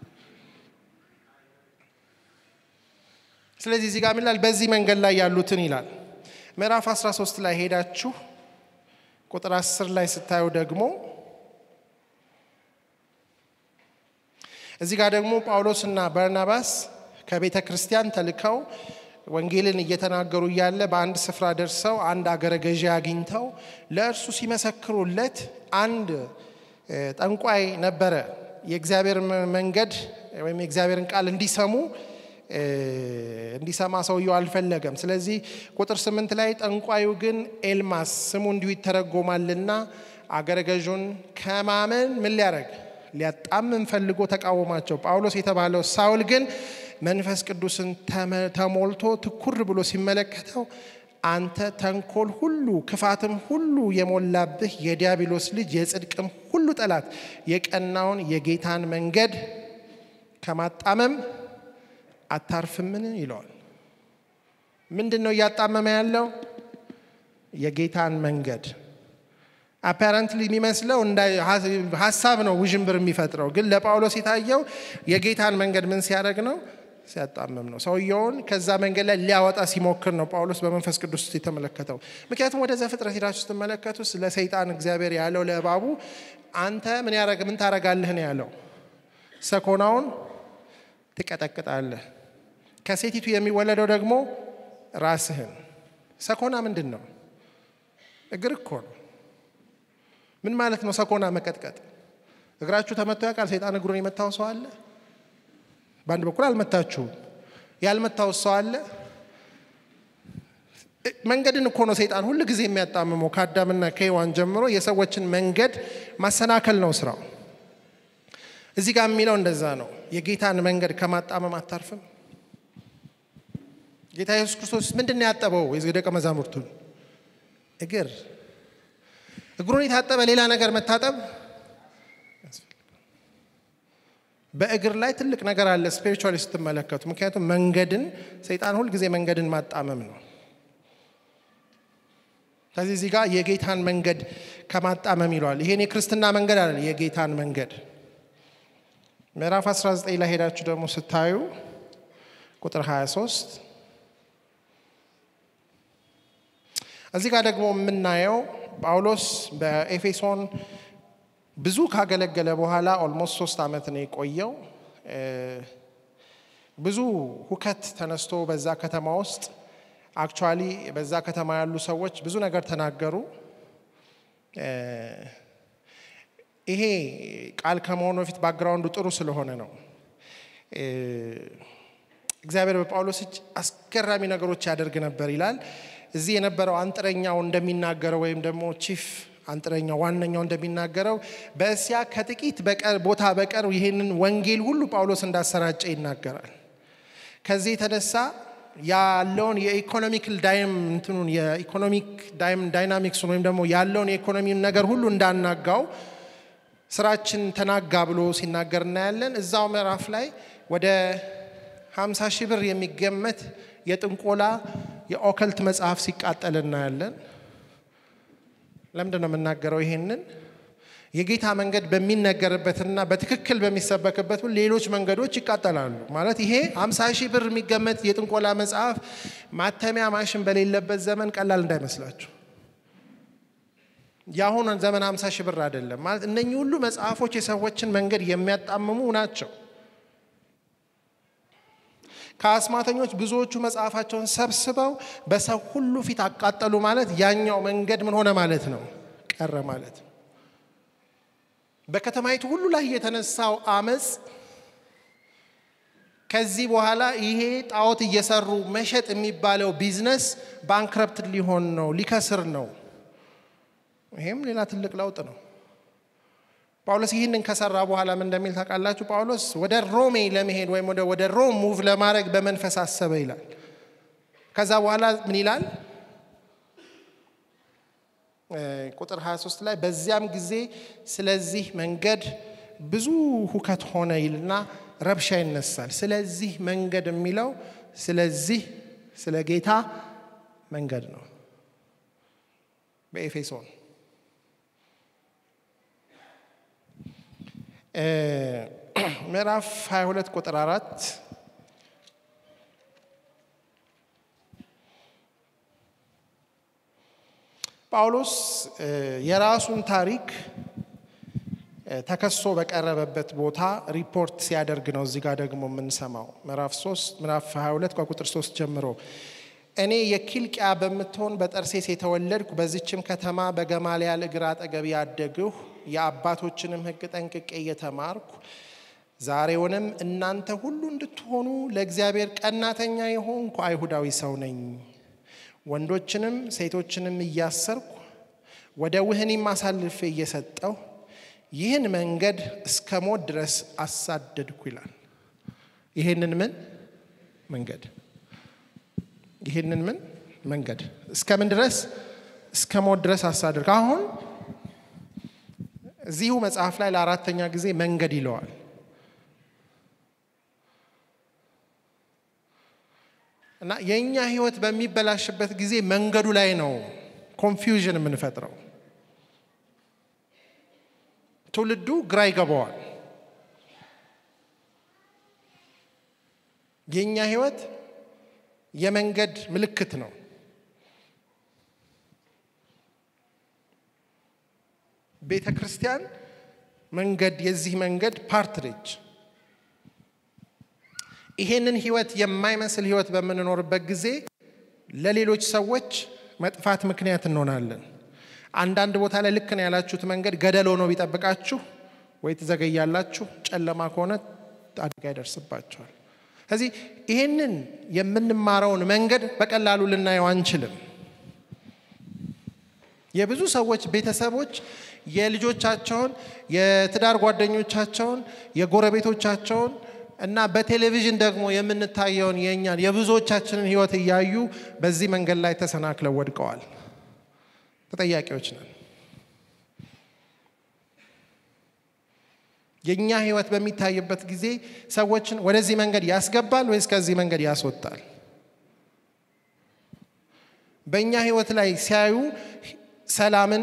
ስለዚህ እዚህ ጋር ምን ይላል? በዚህ መንገድ ላይ ያሉትን ይላል። ምዕራፍ 13 ላይ ሄዳችሁ ቁጥር 10 ላይ ስታዩ ደግሞ እዚህ ጋር ደግሞ ጳውሎስና በርናባስ ከቤተ ክርስቲያን ተልከው ወንጌልን እየተናገሩ እያለ በአንድ ስፍራ ደርሰው አንድ አገረ ገዢ አግኝተው ለእርሱ ሲመሰክሩለት አንድ ጠንቋይ ነበረ። የእግዚአብሔር መንገድ ወይም የእግዚአብሔርን ቃል እንዲሰሙ እንዲሰማ ሰውየው አልፈለገም። ስለዚህ ቁጥር ስምንት ላይ ጠንቋዩ ግን ኤልማስ ስሙ እንዲሁ ይተረጎማልና አገረ ገዡን ከማመን ምን ሊያደርግ ሊያጣምም ፈልጎ ተቃወማቸው። ጳውሎስ የተባለው ሳውል ግን መንፈስ ቅዱስን ተሞልቶ ትኩር ብሎ ሲመለከተው አንተ ተንኮል ሁሉ ክፋትም ሁሉ የሞላብህ የዲያብሎስ ልጅ የጽድቅም ሁሉ ጠላት የቀናውን የጌታን መንገድ ከማጣመም አታርፍምን ይለዋል። ምንድን ነው እያጣመመ ያለው? የጌታን መንገድ አፓረንትሊ የሚመስለው ሀሳብ ነው ውዥንብር የሚፈጥረው። ግን ለጳውሎስ የታየው የጌታን መንገድ ምን ሲያደርግ ነው? ሲያጣምም ነው። ሰውየውን ከዛ መንገድ ላይ ሊያወጣ ሲሞክር ነው ጳውሎስ በመንፈስ ቅዱስ ውስጥ የተመለከተው። ምክንያቱም ወደ ዘፍጥረት ሄዳችሁ ስትመለከቱ ስለ ሰይጣን እግዚአብሔር ያለው ለእባቡ አንተ ምን ያረግ ምን ታረጋለህ ነው ያለው። ሰኮናውን ትቀጠቅጣለህ፣ ከሴቲቱ የሚወለደው ደግሞ ራስህን። ሰኮና ምንድን ነው? እግር እኮ ነው። ምን ማለት ነው ሰኮና መቀጥቀጥ? እግራችሁ ተመቶ ያውቃል? ሰይጣን እግሩን የመታው ሰው አለ? በአንድ በኩል አልመታችሁም። ያልመታው ሰው አለ? መንገድን እኮ ነው ሰይጣን ሁል ጊዜ የሚያጣምመው። ከአዳምና ከሔዋን ጀምሮ የሰዎችን መንገድ ማሰናከል ነው ስራው። እዚህ ጋር የሚለው እንደዛ ነው። የጌታን መንገድ ከማጣመም አታርፍም። ጌታ ኢየሱስ ክርስቶስ ምንድን ነው ያጠበው? የደቀ መዛሙርቱን እግር እግሩን የታጠበ ሌላ ነገር መታጠብ በእግር ላይ ትልቅ ነገር አለ ስፒሪቹዋሊ ስትመለከቱ። ምክንያቱም መንገድን ሰይጣን ሁልጊዜ መንገድን ማጣመም ነው። ስለዚህ እዚህ ጋር የጌታን መንገድ ከማጣመም ይለዋል። ይሄን የክርስትና መንገድ አለ የጌታን መንገድ ምዕራፍ 19 ላይ ሄዳችሁ ደግሞ ስታዩ ቁጥር 23 እዚህ ጋር ደግሞ የምናየው ጳውሎስ በኤፌሶን ብዙ ካገለገለ በኋላ ኦልሞስት ሶስት ዓመት ነው የቆየው። ብዙ ሁከት ተነስቶ በዛ ከተማ ውስጥ አክቹዋሊ በዛ ከተማ ያሉ ሰዎች ብዙ ነገር ተናገሩ። ይሄ ቃል ከመሆኑ በፊት ባክግራውንዱ ጥሩ ስለሆነ ነው። እግዚአብሔር በጳውሎስ እጅ አስገራሚ ነገሮች ያደርግ ነበር ይላል። እዚህ የነበረው አንጥረኛው እንደሚናገረው ወይም ደግሞ ቺፍ አንጥረኛው ዋነኛው እንደሚናገረው በእስያ ከጥቂት በቀር ቦታ በቀር ይህንን ወንጌል ሁሉ ጳውሎስ እንዳሰራጨ ይናገራል። ከዚህ የተነሳ ያለውን የኢኮኖሚክል ዳይም እንትኑን የኢኮኖሚክ ዳይናሚክሱን ወይም ደግሞ ያለውን የኢኮኖሚውን ነገር ሁሉ እንዳናጋው ስራችን ተናጋ ብሎ ሲናገር እናያለን። እዛው ምዕራፍ ላይ ወደ 50 ሺህ ብር የሚገመት የጥንቆላ የኦከልት መጽሐፍ ሲቃጠል እናያለን። ለምንድን ነው የምናገረው ይሄንን? የጌታ መንገድ በሚነገርበትና በትክክል በሚሰበክበት ሌሎች መንገዶች ይቃጠላሉ። ማለት ይሄ 50 ሺህ ብር የሚገመት የጥንቆላ መጽሐፍ ማተሚያ ማሽን በሌለበት ዘመን ቀላል እንዳይመስላችሁ። የአሁኑ ዘመን 50 ሺህ ብር አይደለም። ማለት እነኚህ ሁሉ መጽሐፎች የሰዎችን መንገድ የሚያጣምሙ ናቸው። ከአስማተኞች ብዙዎቹ መጽሐፋቸውን ሰብስበው በሰው ሁሉ ፊት አቃጠሉ ማለት ያኛው መንገድ ምን ሆነ ማለት ነው? ቀረ ማለት ነው። በከተማይቱ ሁሉ ላይ የተነሳው አመፅ ከዚህ በኋላ ይሄ ጣዖት እየሰሩ መሸጥ የሚባለው ቢዝነስ ባንክረፕት ሊሆን ነው፣ ሊከስር ነው። ይሄም ሌላ ትልቅ ለውጥ ነው። ጳውሎስ ይህንን ከሰራ በኋላ ምን እንደሚል ታውቃላችሁ? ጳውሎስ ወደ ሮሜ ለመሄድ ወይም ወደ ሮም ሙቭ ለማድረግ በመንፈስ አሰበ ይላል። ከዛ በኋላ ምን ይላል? ቁጥር 23 ላይ በዚያም ጊዜ ስለዚህ መንገድ ብዙ ሁከት ሆነ ይልና ረብሻ ይነሳል። ስለዚህ መንገድ የሚለው ስለዚህ ስለ ጌታ መንገድ ነው በኤፌሶን ምዕራፍ 22 ቁጥር አራት ጳውሎስ የራሱን ታሪክ ተከሶ በቀረበበት ቦታ ሪፖርት ሲያደርግ ነው። እዚህ ጋር ደግሞ የምንሰማው ምዕራፍ 3 ምዕራፍ 22 ከቁጥር 3 ጀምሮ እኔ የኪልቅያ በምትሆን በጠርሴስ የተወለድኩ በዚችም ከተማ በገማልያል እግር አጠገብ ያደግሁ የአባቶችንም ሕግ ጠንቅቄ እየተማርኩ ዛሬውንም እናንተ ሁሉ እንድትሆኑ ለእግዚአብሔር ቀናተኛ የሆንኩ አይሁዳዊ ሰው ነኝ። ወንዶችንም ሴቶችንም እያሰርኩ ወደ ውህኒም አሳልፌ እየሰጠሁ ይህን መንገድ እስከ ሞት ድረስ አሳደድኩ ይላል። ይህንን ምን መንገድ ይህንን ምን መንገድ እስከ ምን ድረስ እስከ ሞት ድረስ አሳደድኩ። አሁን እዚሁ መጽሐፍ ላይ ለአራተኛ ጊዜ መንገድ ይለዋል። እና የእኛ ህይወት በሚበላሽበት ጊዜ መንገዱ ላይ ነው ኮንፊውዥን የምንፈጥረው። ትውልዱ ግራ ይገባዋል። የእኛ ህይወት የመንገድ ምልክት ነው። ቤተ ክርስቲያን መንገድ የዚህ መንገድ ፓርት ነች። ይሄንን ህይወት የማይመስል ህይወት በምንኖርበት ጊዜ ለሌሎች ሰዎች መጥፋት ምክንያት እንሆናለን። አንዳንድ ቦታ ላይ ልክ ነው ያላችሁት መንገድ ገደል ሆኖ ቢጠብቃችሁ ወይ ትዘገያላችሁ፣ ጨለማ ከሆነ አደጋ ይደርስባቸዋል። ስለዚህ ይህንን የምንማረውን መንገድ በቀላሉ ልናየው አንችልም። የብዙ ሰዎች ቤተሰቦች የልጆቻቸውን፣ የትዳር ጓደኞቻቸውን፣ የጎረቤቶቻቸውን እና በቴሌቪዥን ደግሞ የምንታየውን የእኛን የብዙዎቻችንን ህይወት እያዩ በዚህ መንገድ ላይ ተሰናክለው ወድቀዋል። ተጠያቂዎች ነን። የእኛ ህይወት በሚታይበት ጊዜ ሰዎችን ወደዚህ መንገድ ያስገባል ወይስ ከዚህ መንገድ ያስወጣል? በእኛ ህይወት ላይ ሲያዩ ሰላምን፣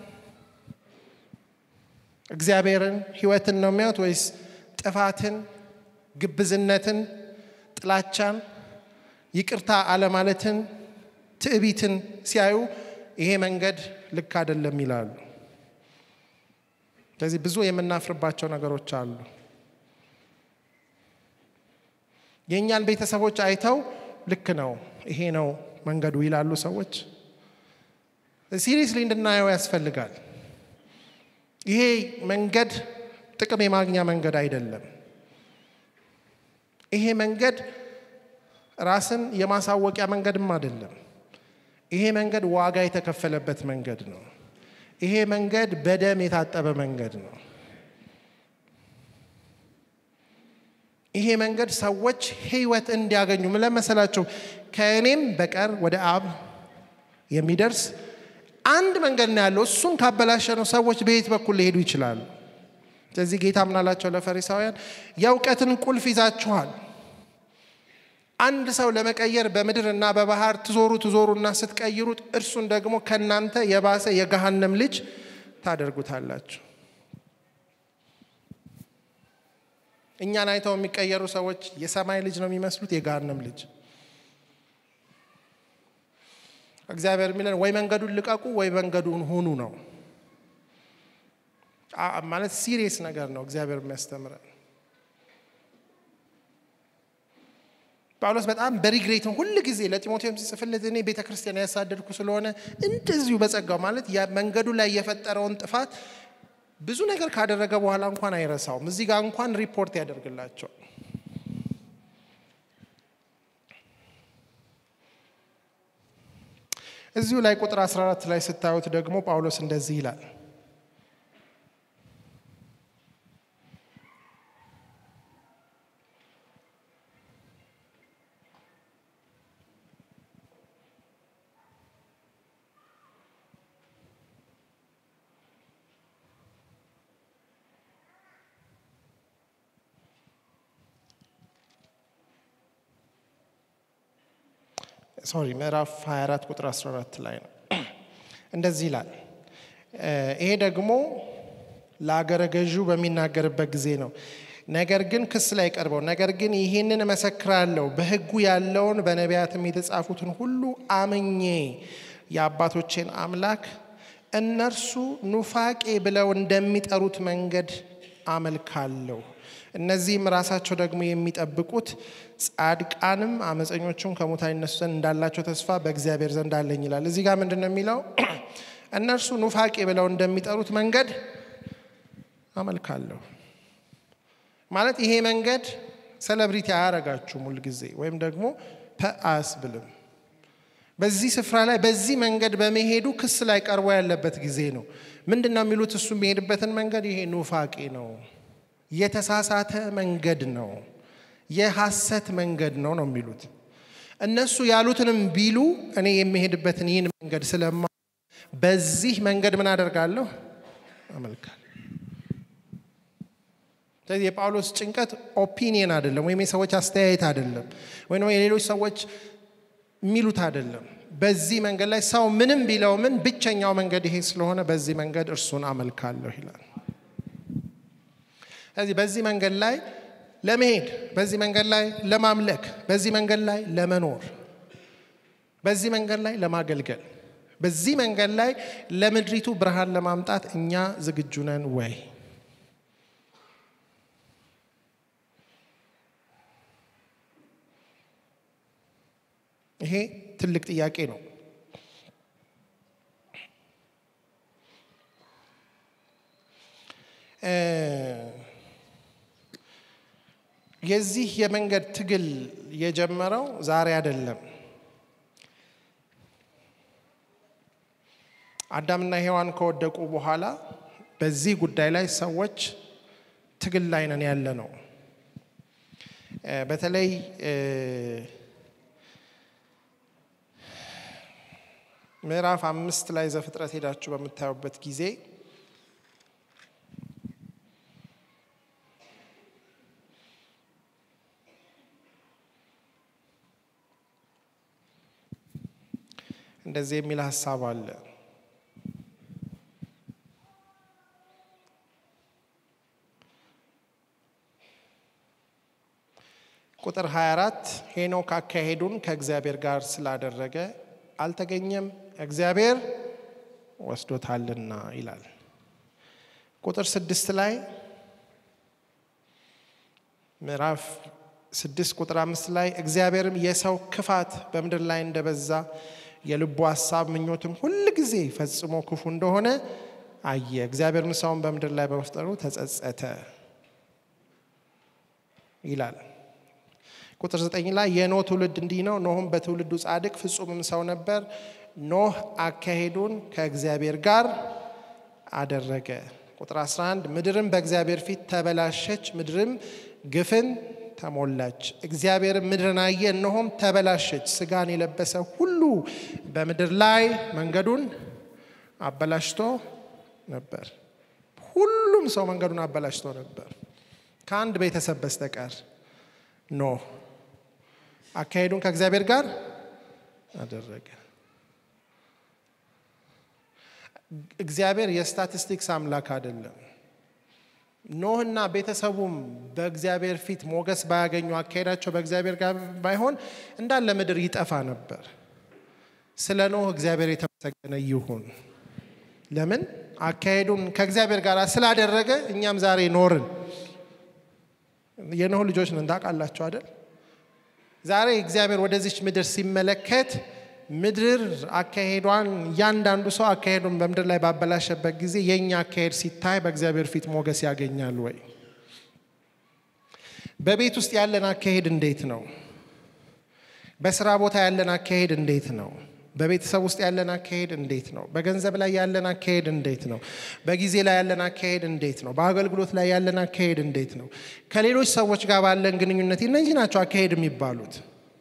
እግዚአብሔርን፣ ህይወትን ነው የሚያዩት ወይስ ጥፋትን፣ ግብዝነትን፣ ጥላቻን፣ ይቅርታ አለማለትን፣ ትዕቢትን ሲያዩ ይሄ መንገድ ልክ አይደለም ይላሉ። ስለዚህ ብዙ የምናፍርባቸው ነገሮች አሉ። የእኛን ቤተሰቦች አይተው ልክ ነው ይሄ ነው መንገዱ ይላሉ ሰዎች። ሲሪየስሊ እንድናየው ያስፈልጋል። ይሄ መንገድ ጥቅም የማግኛ መንገድ አይደለም። ይሄ መንገድ ራስን የማሳወቂያ መንገድም አይደለም። ይሄ መንገድ ዋጋ የተከፈለበት መንገድ ነው። ይሄ መንገድ በደም የታጠበ መንገድ ነው። ይሄ መንገድ ሰዎች ህይወት እንዲያገኙ ምን ለመሰላቸው? ከእኔም በቀር ወደ አብ የሚደርስ አንድ መንገድ ነው ያለው። እሱን ካበላሸ ነው ሰዎች በየት በኩል ሊሄዱ ይችላሉ? ስለዚህ ጌታ ምናላቸው ለፈሪሳውያን የእውቀትን ቁልፍ ይዛችኋል። አንድ ሰው ለመቀየር በምድር እና በባህር ትዞሩ ትዞሩና ስትቀይሩት እርሱን ደግሞ ከእናንተ የባሰ የገሃነም ልጅ ታደርጉታላችሁ። እኛን አይተው የሚቀየሩ ሰዎች የሰማይ ልጅ ነው የሚመስሉት፣ የገሃነም ልጅ። እግዚአብሔር የሚለን ወይ መንገዱን ልቀቁ ወይ መንገዱን ሁኑ ነው። ማለት ሲሪየስ ነገር ነው እግዚአብሔር የሚያስተምረን። ጳውሎስ በጣም በሪግሬት ሁል ጊዜ ለጢሞቴዎስ ሲጽፍለት እኔ ቤተ ክርስቲያን ያሳደድኩ ስለሆነ እንደዚሁ በጸጋው ማለት መንገዱ ላይ የፈጠረውን ጥፋት ብዙ ነገር ካደረገ በኋላ እንኳን አይረሳውም። እዚህ ጋር እንኳን ሪፖርት ያደርግላቸዋል። እዚሁ ላይ ቁጥር 14 ላይ ስታዩት ደግሞ ጳውሎስ እንደዚህ ይላል ሶሪ ምዕራፍ 24 ቁጥር 14 ላይ ነው። እንደዚህ ይላል። ይሄ ደግሞ ለአገረ ገዢው በሚናገርበት ጊዜ ነው። ነገር ግን ክስ ላይ ቀርበው ነገር ግን ይህንን እመሰክራለሁ በሕጉ ያለውን በነቢያትም የተጻፉትን ሁሉ አምኜ የአባቶቼን አምላክ እነርሱ ኑፋቄ ብለው እንደሚጠሩት መንገድ አመልካለሁ። እነዚህም ራሳቸው ደግሞ የሚጠብቁት ጻድቃንም አመፀኞቹም ከሙታን ይነሱ ዘንድ እንዳላቸው ተስፋ በእግዚአብሔር ዘንድ አለኝ ይላል። እዚህ ጋር ምንድን ነው የሚለው? እነርሱ ኑፋቄ ብለው እንደሚጠሩት መንገድ አመልካለሁ ማለት ይሄ መንገድ ሴሌብሪቲ አያረጋችሁም ሁል ጊዜ ወይም ደግሞ አያስብልም። በዚህ ስፍራ ላይ በዚህ መንገድ በመሄዱ ክስ ላይ ቀርቦ ያለበት ጊዜ ነው። ምንድን ነው የሚሉት? እሱ የሚሄድበትን መንገድ ይሄ ኑፋቄ ነው፣ የተሳሳተ መንገድ ነው፣ የሐሰት መንገድ ነው ነው የሚሉት። እነሱ ያሉትንም ቢሉ እኔ የሚሄድበትን ይህን መንገድ ስለማ በዚህ መንገድ ምን አደርጋለሁ? አመልካለሁ። ስለዚህ የጳውሎስ ጭንቀት ኦፒኒየን አይደለም፣ ወይም የሰዎች አስተያየት አይደለም፣ ወይም የሌሎች ሰዎች የሚሉት አይደለም። በዚህ መንገድ ላይ ሰው ምንም ቢለው ምን ብቸኛው መንገድ ይሄ ስለሆነ በዚህ መንገድ እርሱን አመልካለሁ ይላል። ስለዚህ በዚህ መንገድ ላይ ለመሄድ በዚህ መንገድ ላይ ለማምለክ በዚህ መንገድ ላይ ለመኖር በዚህ መንገድ ላይ ለማገልገል በዚህ መንገድ ላይ ለምድሪቱ ብርሃን ለማምጣት እኛ ዝግጁ ነን ወይ? ይሄ ትልቅ ጥያቄ ነው። የዚህ የመንገድ ትግል የጀመረው ዛሬ አይደለም። አዳምና ሔዋን ከወደቁ በኋላ በዚህ ጉዳይ ላይ ሰዎች ትግል ላይ ነን ያለ ነው። በተለይ ምዕራፍ አምስት ላይ ዘፍጥረት ሄዳችሁ በምታዩበት ጊዜ እንደዚህ የሚል ሀሳብ አለ። ቁጥር 24 ሄኖክ አካሄዱን ከእግዚአብሔር ጋር ስላደረገ አልተገኘም፣ እግዚአብሔር ወስዶታልና ይላል። ቁጥር ስድስት ላይ ምዕራፍ ስድስት ቁጥር አምስት ላይ እግዚአብሔርም የሰው ክፋት በምድር ላይ እንደበዛ የልቡ ሀሳብ ምኞትም ሁል ጊዜ ፈጽሞ ክፉ እንደሆነ አየ። እግዚአብሔርም ሰውን በምድር ላይ በመፍጠሩ ተጸጸተ ይላል። ቁጥር ዘጠኝ ላይ የኖህ ትውልድ እንዲህ ነው። ኖህም በትውልዱ ጻድቅ ፍጹምም ሰው ነበር። ኖህ አካሄዱን ከእግዚአብሔር ጋር አደረገ። ቁጥር 11 ምድርም በእግዚአብሔር ፊት ተበላሸች፣ ምድርም ግፍን ተሞላች። እግዚአብሔርም ምድርን አየ፣ እነሆም ተበላሸች፣ ስጋን የለበሰ ሁሉ በምድር ላይ መንገዱን አበላሽቶ ነበር። ሁሉም ሰው መንገዱን አበላሽቶ ነበር ከአንድ ቤተሰብ በስተቀር ኖህ አካሄዱን ከእግዚአብሔር ጋር አደረገ። እግዚአብሔር የስታቲስቲክስ አምላክ አይደለም። ኖህና ቤተሰቡም በእግዚአብሔር ፊት ሞገስ ባያገኙ አካሄዳቸው በእግዚአብሔር ጋር ባይሆን እንዳለ ምድር ይጠፋ ነበር። ስለ ኖህ እግዚአብሔር የተመሰገነ ይሁን። ለምን አካሄዱን ከእግዚአብሔር ጋር ስላደረገ እኛም ዛሬ ኖርን። የኖህ ልጆች ነን ታውቃላችሁ አይደል? ዛሬ እግዚአብሔር ወደዚች ምድር ሲመለከት ምድር አካሄዷን እያንዳንዱ ሰው አካሄዱን በምድር ላይ ባበላሸበት ጊዜ የእኛ አካሄድ ሲታይ በእግዚአብሔር ፊት ሞገስ ያገኛል ወይ? በቤት ውስጥ ያለን አካሄድ እንዴት ነው? በስራ ቦታ ያለን አካሄድ እንዴት ነው? በቤተሰብ ውስጥ ያለን አካሄድ እንዴት ነው? በገንዘብ ላይ ያለን አካሄድ እንዴት ነው? በጊዜ ላይ ያለን አካሄድ እንዴት ነው? በአገልግሎት ላይ ያለን አካሄድ እንዴት ነው? ከሌሎች ሰዎች ጋር ባለን ግንኙነት እነዚህ ናቸው አካሄድ የሚባሉት።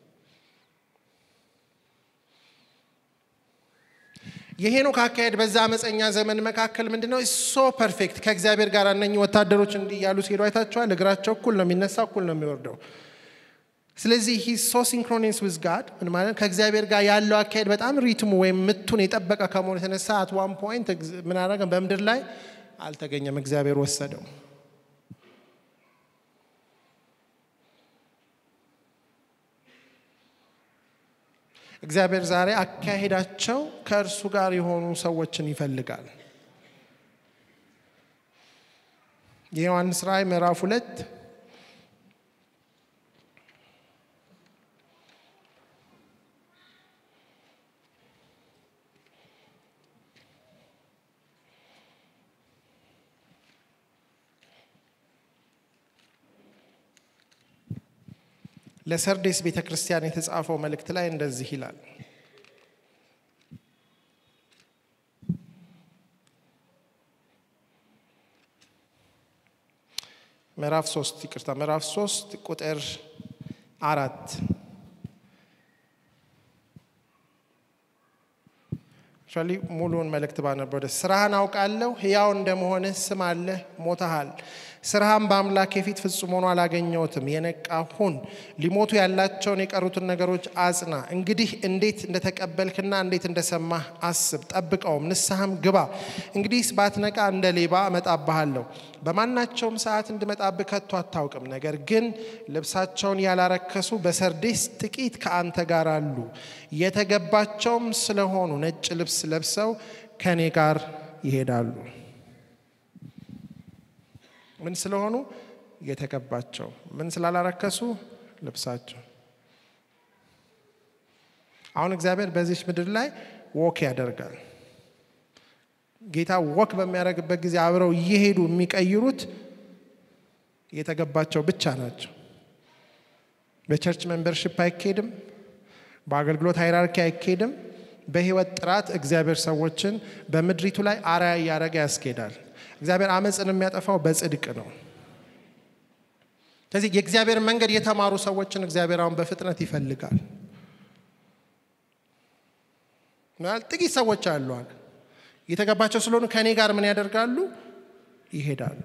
የሄኖክ አካሄድ በዛ አመፀኛ ዘመን መካከል ምንድን ነው? ሶ ፐርፌክት ከእግዚአብሔር ጋር እነኚህ ወታደሮች እንዲህ እያሉ ሲሄዱ አይታቸዋል። እግራቸው እኩል ነው የሚነሳ፣ እኩል ነው የሚወርደው። ስለዚህ ሂ ሶ ሲንክሮኒስ ዊዝ ጋድ ምን ማለት ከእግዚአብሔር ጋር ያለው አካሄድ በጣም ሪትሙ ወይም ምቱን የጠበቀ ከመሆኑ የተነሳ አት ዋን ፖይንት ምን አደረገ? በምድር ላይ አልተገኘም፣ እግዚአብሔር ወሰደው። እግዚአብሔር ዛሬ አካሄዳቸው ከእርሱ ጋር የሆኑ ሰዎችን ይፈልጋል። የዮሐንስ ራእይ ምዕራፍ ሁለት ለሰርዴስ ቤተ ክርስቲያን የተጻፈው መልእክት ላይ እንደዚህ ይላል። ምዕራፍ ሶስት ይቅርታ፣ ምዕራፍ ሶስት ቁጥር አራት አክቹዋሊ ሙሉውን መልእክት ባነበው ደስ ስራህን አውቃለሁ፣ ሕያው እንደመሆንህ ስም አለህ፣ ሞተሃል። ስራህን በአምላኬ ፊት ፍጹም ሆኖ አላገኘሁትም። የነቃ ሁን፣ ሊሞቱ ያላቸውን የቀሩትን ነገሮች አጽና። እንግዲህ እንዴት እንደተቀበልክና እንዴት እንደሰማህ አስብ፣ ጠብቀውም፣ ንስሐም ግባ። እንግዲህ ባትነቃ እንደ ሌባ እመጣብሃለሁ፣ በማናቸውም ሰዓት እንድመጣብህ ከቶ አታውቅም። ነገር ግን ልብሳቸውን ያላረከሱ በሰርዴስ ጥቂት ከአንተ ጋር አሉ፣ የተገባቸውም ስለሆኑ ነጭ ልብስ ለብሰው ከእኔ ጋር ይሄዳሉ። ምን ስለሆኑ? የተገባቸው። ምን ስላላረከሱ? ልብሳቸው። አሁን እግዚአብሔር በዚች ምድር ላይ ወክ ያደርጋል። ጌታ ወክ በሚያደርግበት ጊዜ አብረው እየሄዱ የሚቀይሩት የተገባቸው ብቻ ናቸው። በቸርች ሜምበርሽፕ አይካሄድም። በአገልግሎት ሃይራርኪ አይካሄድም። በህይወት ጥራት እግዚአብሔር ሰዎችን በምድሪቱ ላይ አርአያ እያደረገ ያስኬዳል። እግዚአብሔር አመፅን የሚያጠፋው በጽድቅ ነው። ስለዚህ የእግዚአብሔር መንገድ የተማሩ ሰዎችን እግዚአብሔር አሁን በፍጥነት ይፈልጋል። ማለት ጥቂት ሰዎች አሏል የተገባቸው ስለሆኑ ከእኔ ጋር ምን ያደርጋሉ? ይሄዳሉ።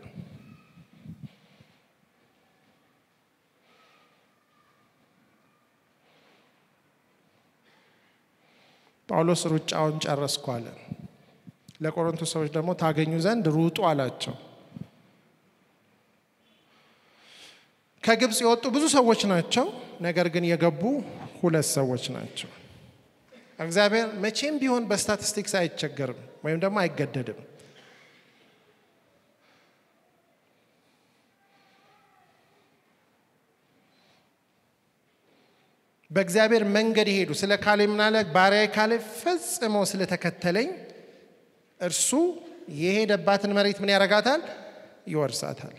ጳውሎስ ሩጫውን ጨረስኩ አለ። ለቆሮንቶስ ሰዎች ደግሞ ታገኙ ዘንድ ሩጡ አላቸው። ከግብፅ የወጡ ብዙ ሰዎች ናቸው፣ ነገር ግን የገቡ ሁለት ሰዎች ናቸው። እግዚአብሔር መቼም ቢሆን በስታቲስቲክስ አይቸገርም ወይም ደግሞ አይገደድም። በእግዚአብሔር መንገድ የሄዱ ስለ ካሌብ ምናለ ባሪያዬ ካሌብ ፈጽሞ ስለተከተለኝ እርሱ የሄደባትን መሬት ምን ያደርጋታል? ይወርሳታል።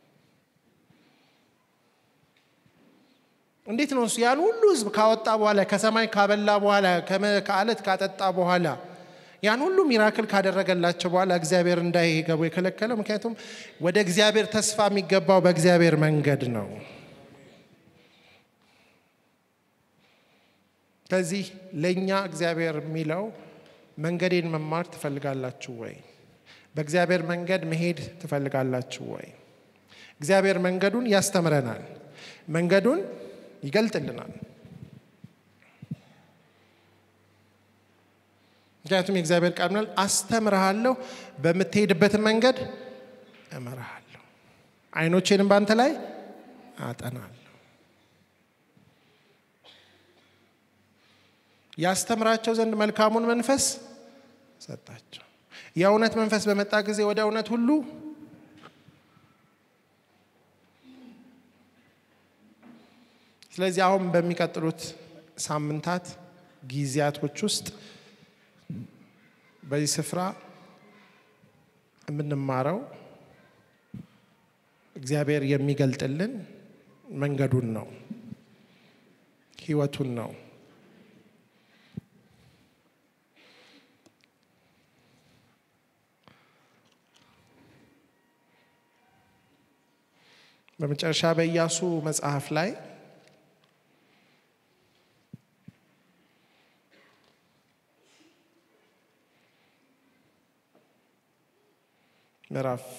እንዴት ነው እሱ ያን ሁሉ ሕዝብ ካወጣ በኋላ ከሰማይ ካበላ በኋላ ከአለት ካጠጣ በኋላ ያን ሁሉ ሚራክል ካደረገላቸው በኋላ እግዚአብሔር እንዳይገቡ የከለከለው? ምክንያቱም ወደ እግዚአብሔር ተስፋ የሚገባው በእግዚአብሔር መንገድ ነው። ከዚህ ለእኛ እግዚአብሔር የሚለው መንገዴን መማር ትፈልጋላችሁ ወይ? በእግዚአብሔር መንገድ መሄድ ትፈልጋላችሁ ወይ? እግዚአብሔር መንገዱን ያስተምረናል፣ መንገዱን ይገልጥልናል። ምክንያቱም የእግዚአብሔር ቃል ምናል አስተምርሃለሁ፣ በምትሄድበትን መንገድ እመራሃለሁ፣ ዓይኖቼንም በአንተ ላይ አጠናለሁ። ያስተምራቸው ዘንድ መልካሙን መንፈስ ሰጣቸው። የእውነት መንፈስ በመጣ ጊዜ ወደ እውነት ሁሉ ስለዚህ አሁን በሚቀጥሉት ሳምንታት ጊዜያቶች ውስጥ በዚህ ስፍራ የምንማረው እግዚአብሔር የሚገልጥልን መንገዱን ነው፣ ህይወቱን ነው። በመጨረሻ በኢያሱ መጽሐፍ ላይ ምዕራፍ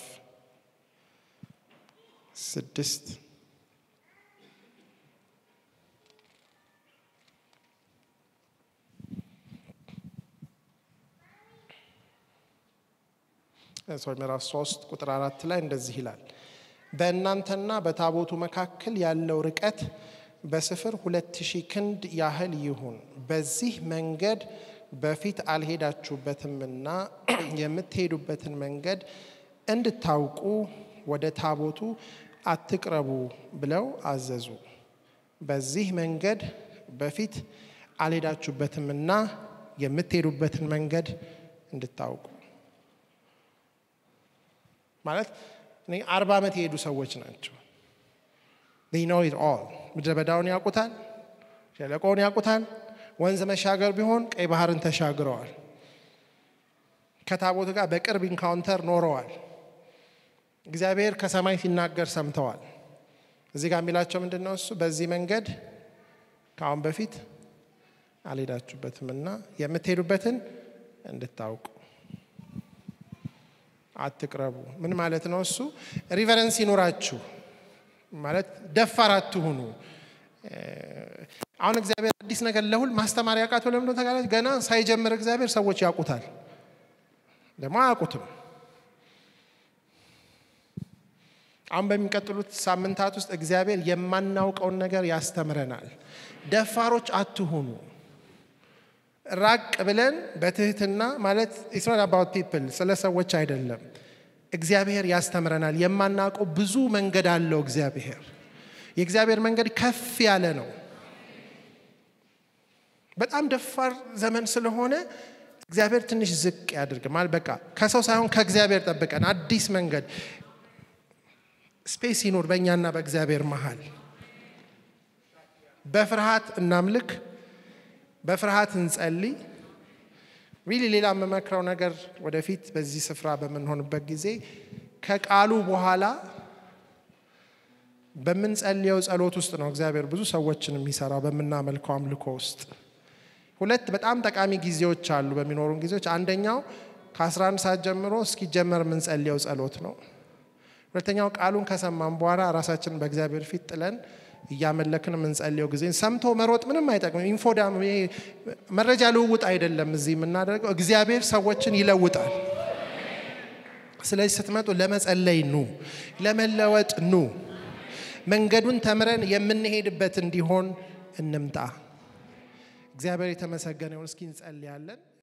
ስድስት ሶሪ ምዕራፍ ሶስት ቁጥር አራት ላይ እንደዚህ ይላል በእናንተና በታቦቱ መካከል ያለው ርቀት በስፍር ሁለት ሺህ ክንድ ያህል ይሁን። በዚህ መንገድ በፊት አልሄዳችሁበትምና የምትሄዱበትን መንገድ እንድታውቁ ወደ ታቦቱ አትቅረቡ ብለው አዘዙ። በዚህ መንገድ በፊት አልሄዳችሁበትምና የምትሄዱበትን መንገድ እንድታውቁ ማለት እኔ አርባ ዓመት የሄዱ ሰዎች ናቸው። ኖው ኢት ኦል ምድረ በዳውን ያውቁታል፣ ሸለቆውን ያውቁታል። ወንዝ መሻገር ቢሆን ቀይ ባህርን ተሻግረዋል። ከታቦት ጋር በቅርብ ኢንካውንተር ኖረዋል። እግዚአብሔር ከሰማይ ሲናገር ሰምተዋል። እዚህ ጋር የሚላቸው ምንድን ነው? እሱ በዚህ መንገድ ከአሁን በፊት አልሄዳችሁበትም እና የምትሄዱበትን እንድታውቁ አትቅረቡ። ምን ማለት ነው እሱ? ሪቨረንስ ይኑራችሁ ማለት ደፋር አትሁኑ። አሁን እግዚአብሔር አዲስ ነገር ለሁል ማስተማር ያውቃተው ለምንድነው ተጋላጭ? ገና ሳይጀምር እግዚአብሔር ሰዎች ያውቁታል፣ ደግሞ አያውቁትም። አሁን በሚቀጥሉት ሳምንታት ውስጥ እግዚአብሔር የማናውቀውን ነገር ያስተምረናል። ደፋሮች አትሁኑ። ራቅ ብለን በትህትና ማለት ኢትስ ኖት አባውት ፒፕል ስለ ሰዎች አይደለም። እግዚአብሔር ያስተምረናል። የማናውቀው ብዙ መንገድ አለው እግዚአብሔር። የእግዚአብሔር መንገድ ከፍ ያለ ነው። በጣም ደፋር ዘመን ስለሆነ እግዚአብሔር ትንሽ ዝቅ ያድርግ ማለት በቃ ከሰው ሳይሆን ከእግዚአብሔር ጠብቀን አዲስ መንገድ ስፔስ ይኑር በእኛና በእግዚአብሔር መሀል። በፍርሃት እናምልክ፣ በፍርሃት እንጸልይ። ሪሊ ሌላ የምመክረው ነገር ወደፊት በዚህ ስፍራ በምንሆንበት ጊዜ ከቃሉ በኋላ በምንጸልየው ጸሎት ውስጥ ነው እግዚአብሔር ብዙ ሰዎችን የሚሰራው በምናመልከው አምልኮ ውስጥ። ሁለት በጣም ጠቃሚ ጊዜዎች አሉ በሚኖሩን ጊዜዎች። አንደኛው ከ11 ሰዓት ጀምሮ እስኪጀመር የምንጸልየው ጸሎት ነው። ሁለተኛው ቃሉን ከሰማን በኋላ ራሳችንን በእግዚአብሔር ፊት ጥለን እያመለክን የምንጸልየው ጊዜ። ሰምቶ መሮጥ ምንም አይጠቅምም። ኢንፎዳ መረጃ ልውውጥ አይደለም እዚህ የምናደርገው። እግዚአብሔር ሰዎችን ይለውጣል። ስለዚህ ስትመጡ ለመጸለይ ኑ፣ ለመለወጥ ኑ። መንገዱን ተምረን የምንሄድበት እንዲሆን እንምጣ። እግዚአብሔር የተመሰገነ ይሁን። እስኪ እንጸልያለን።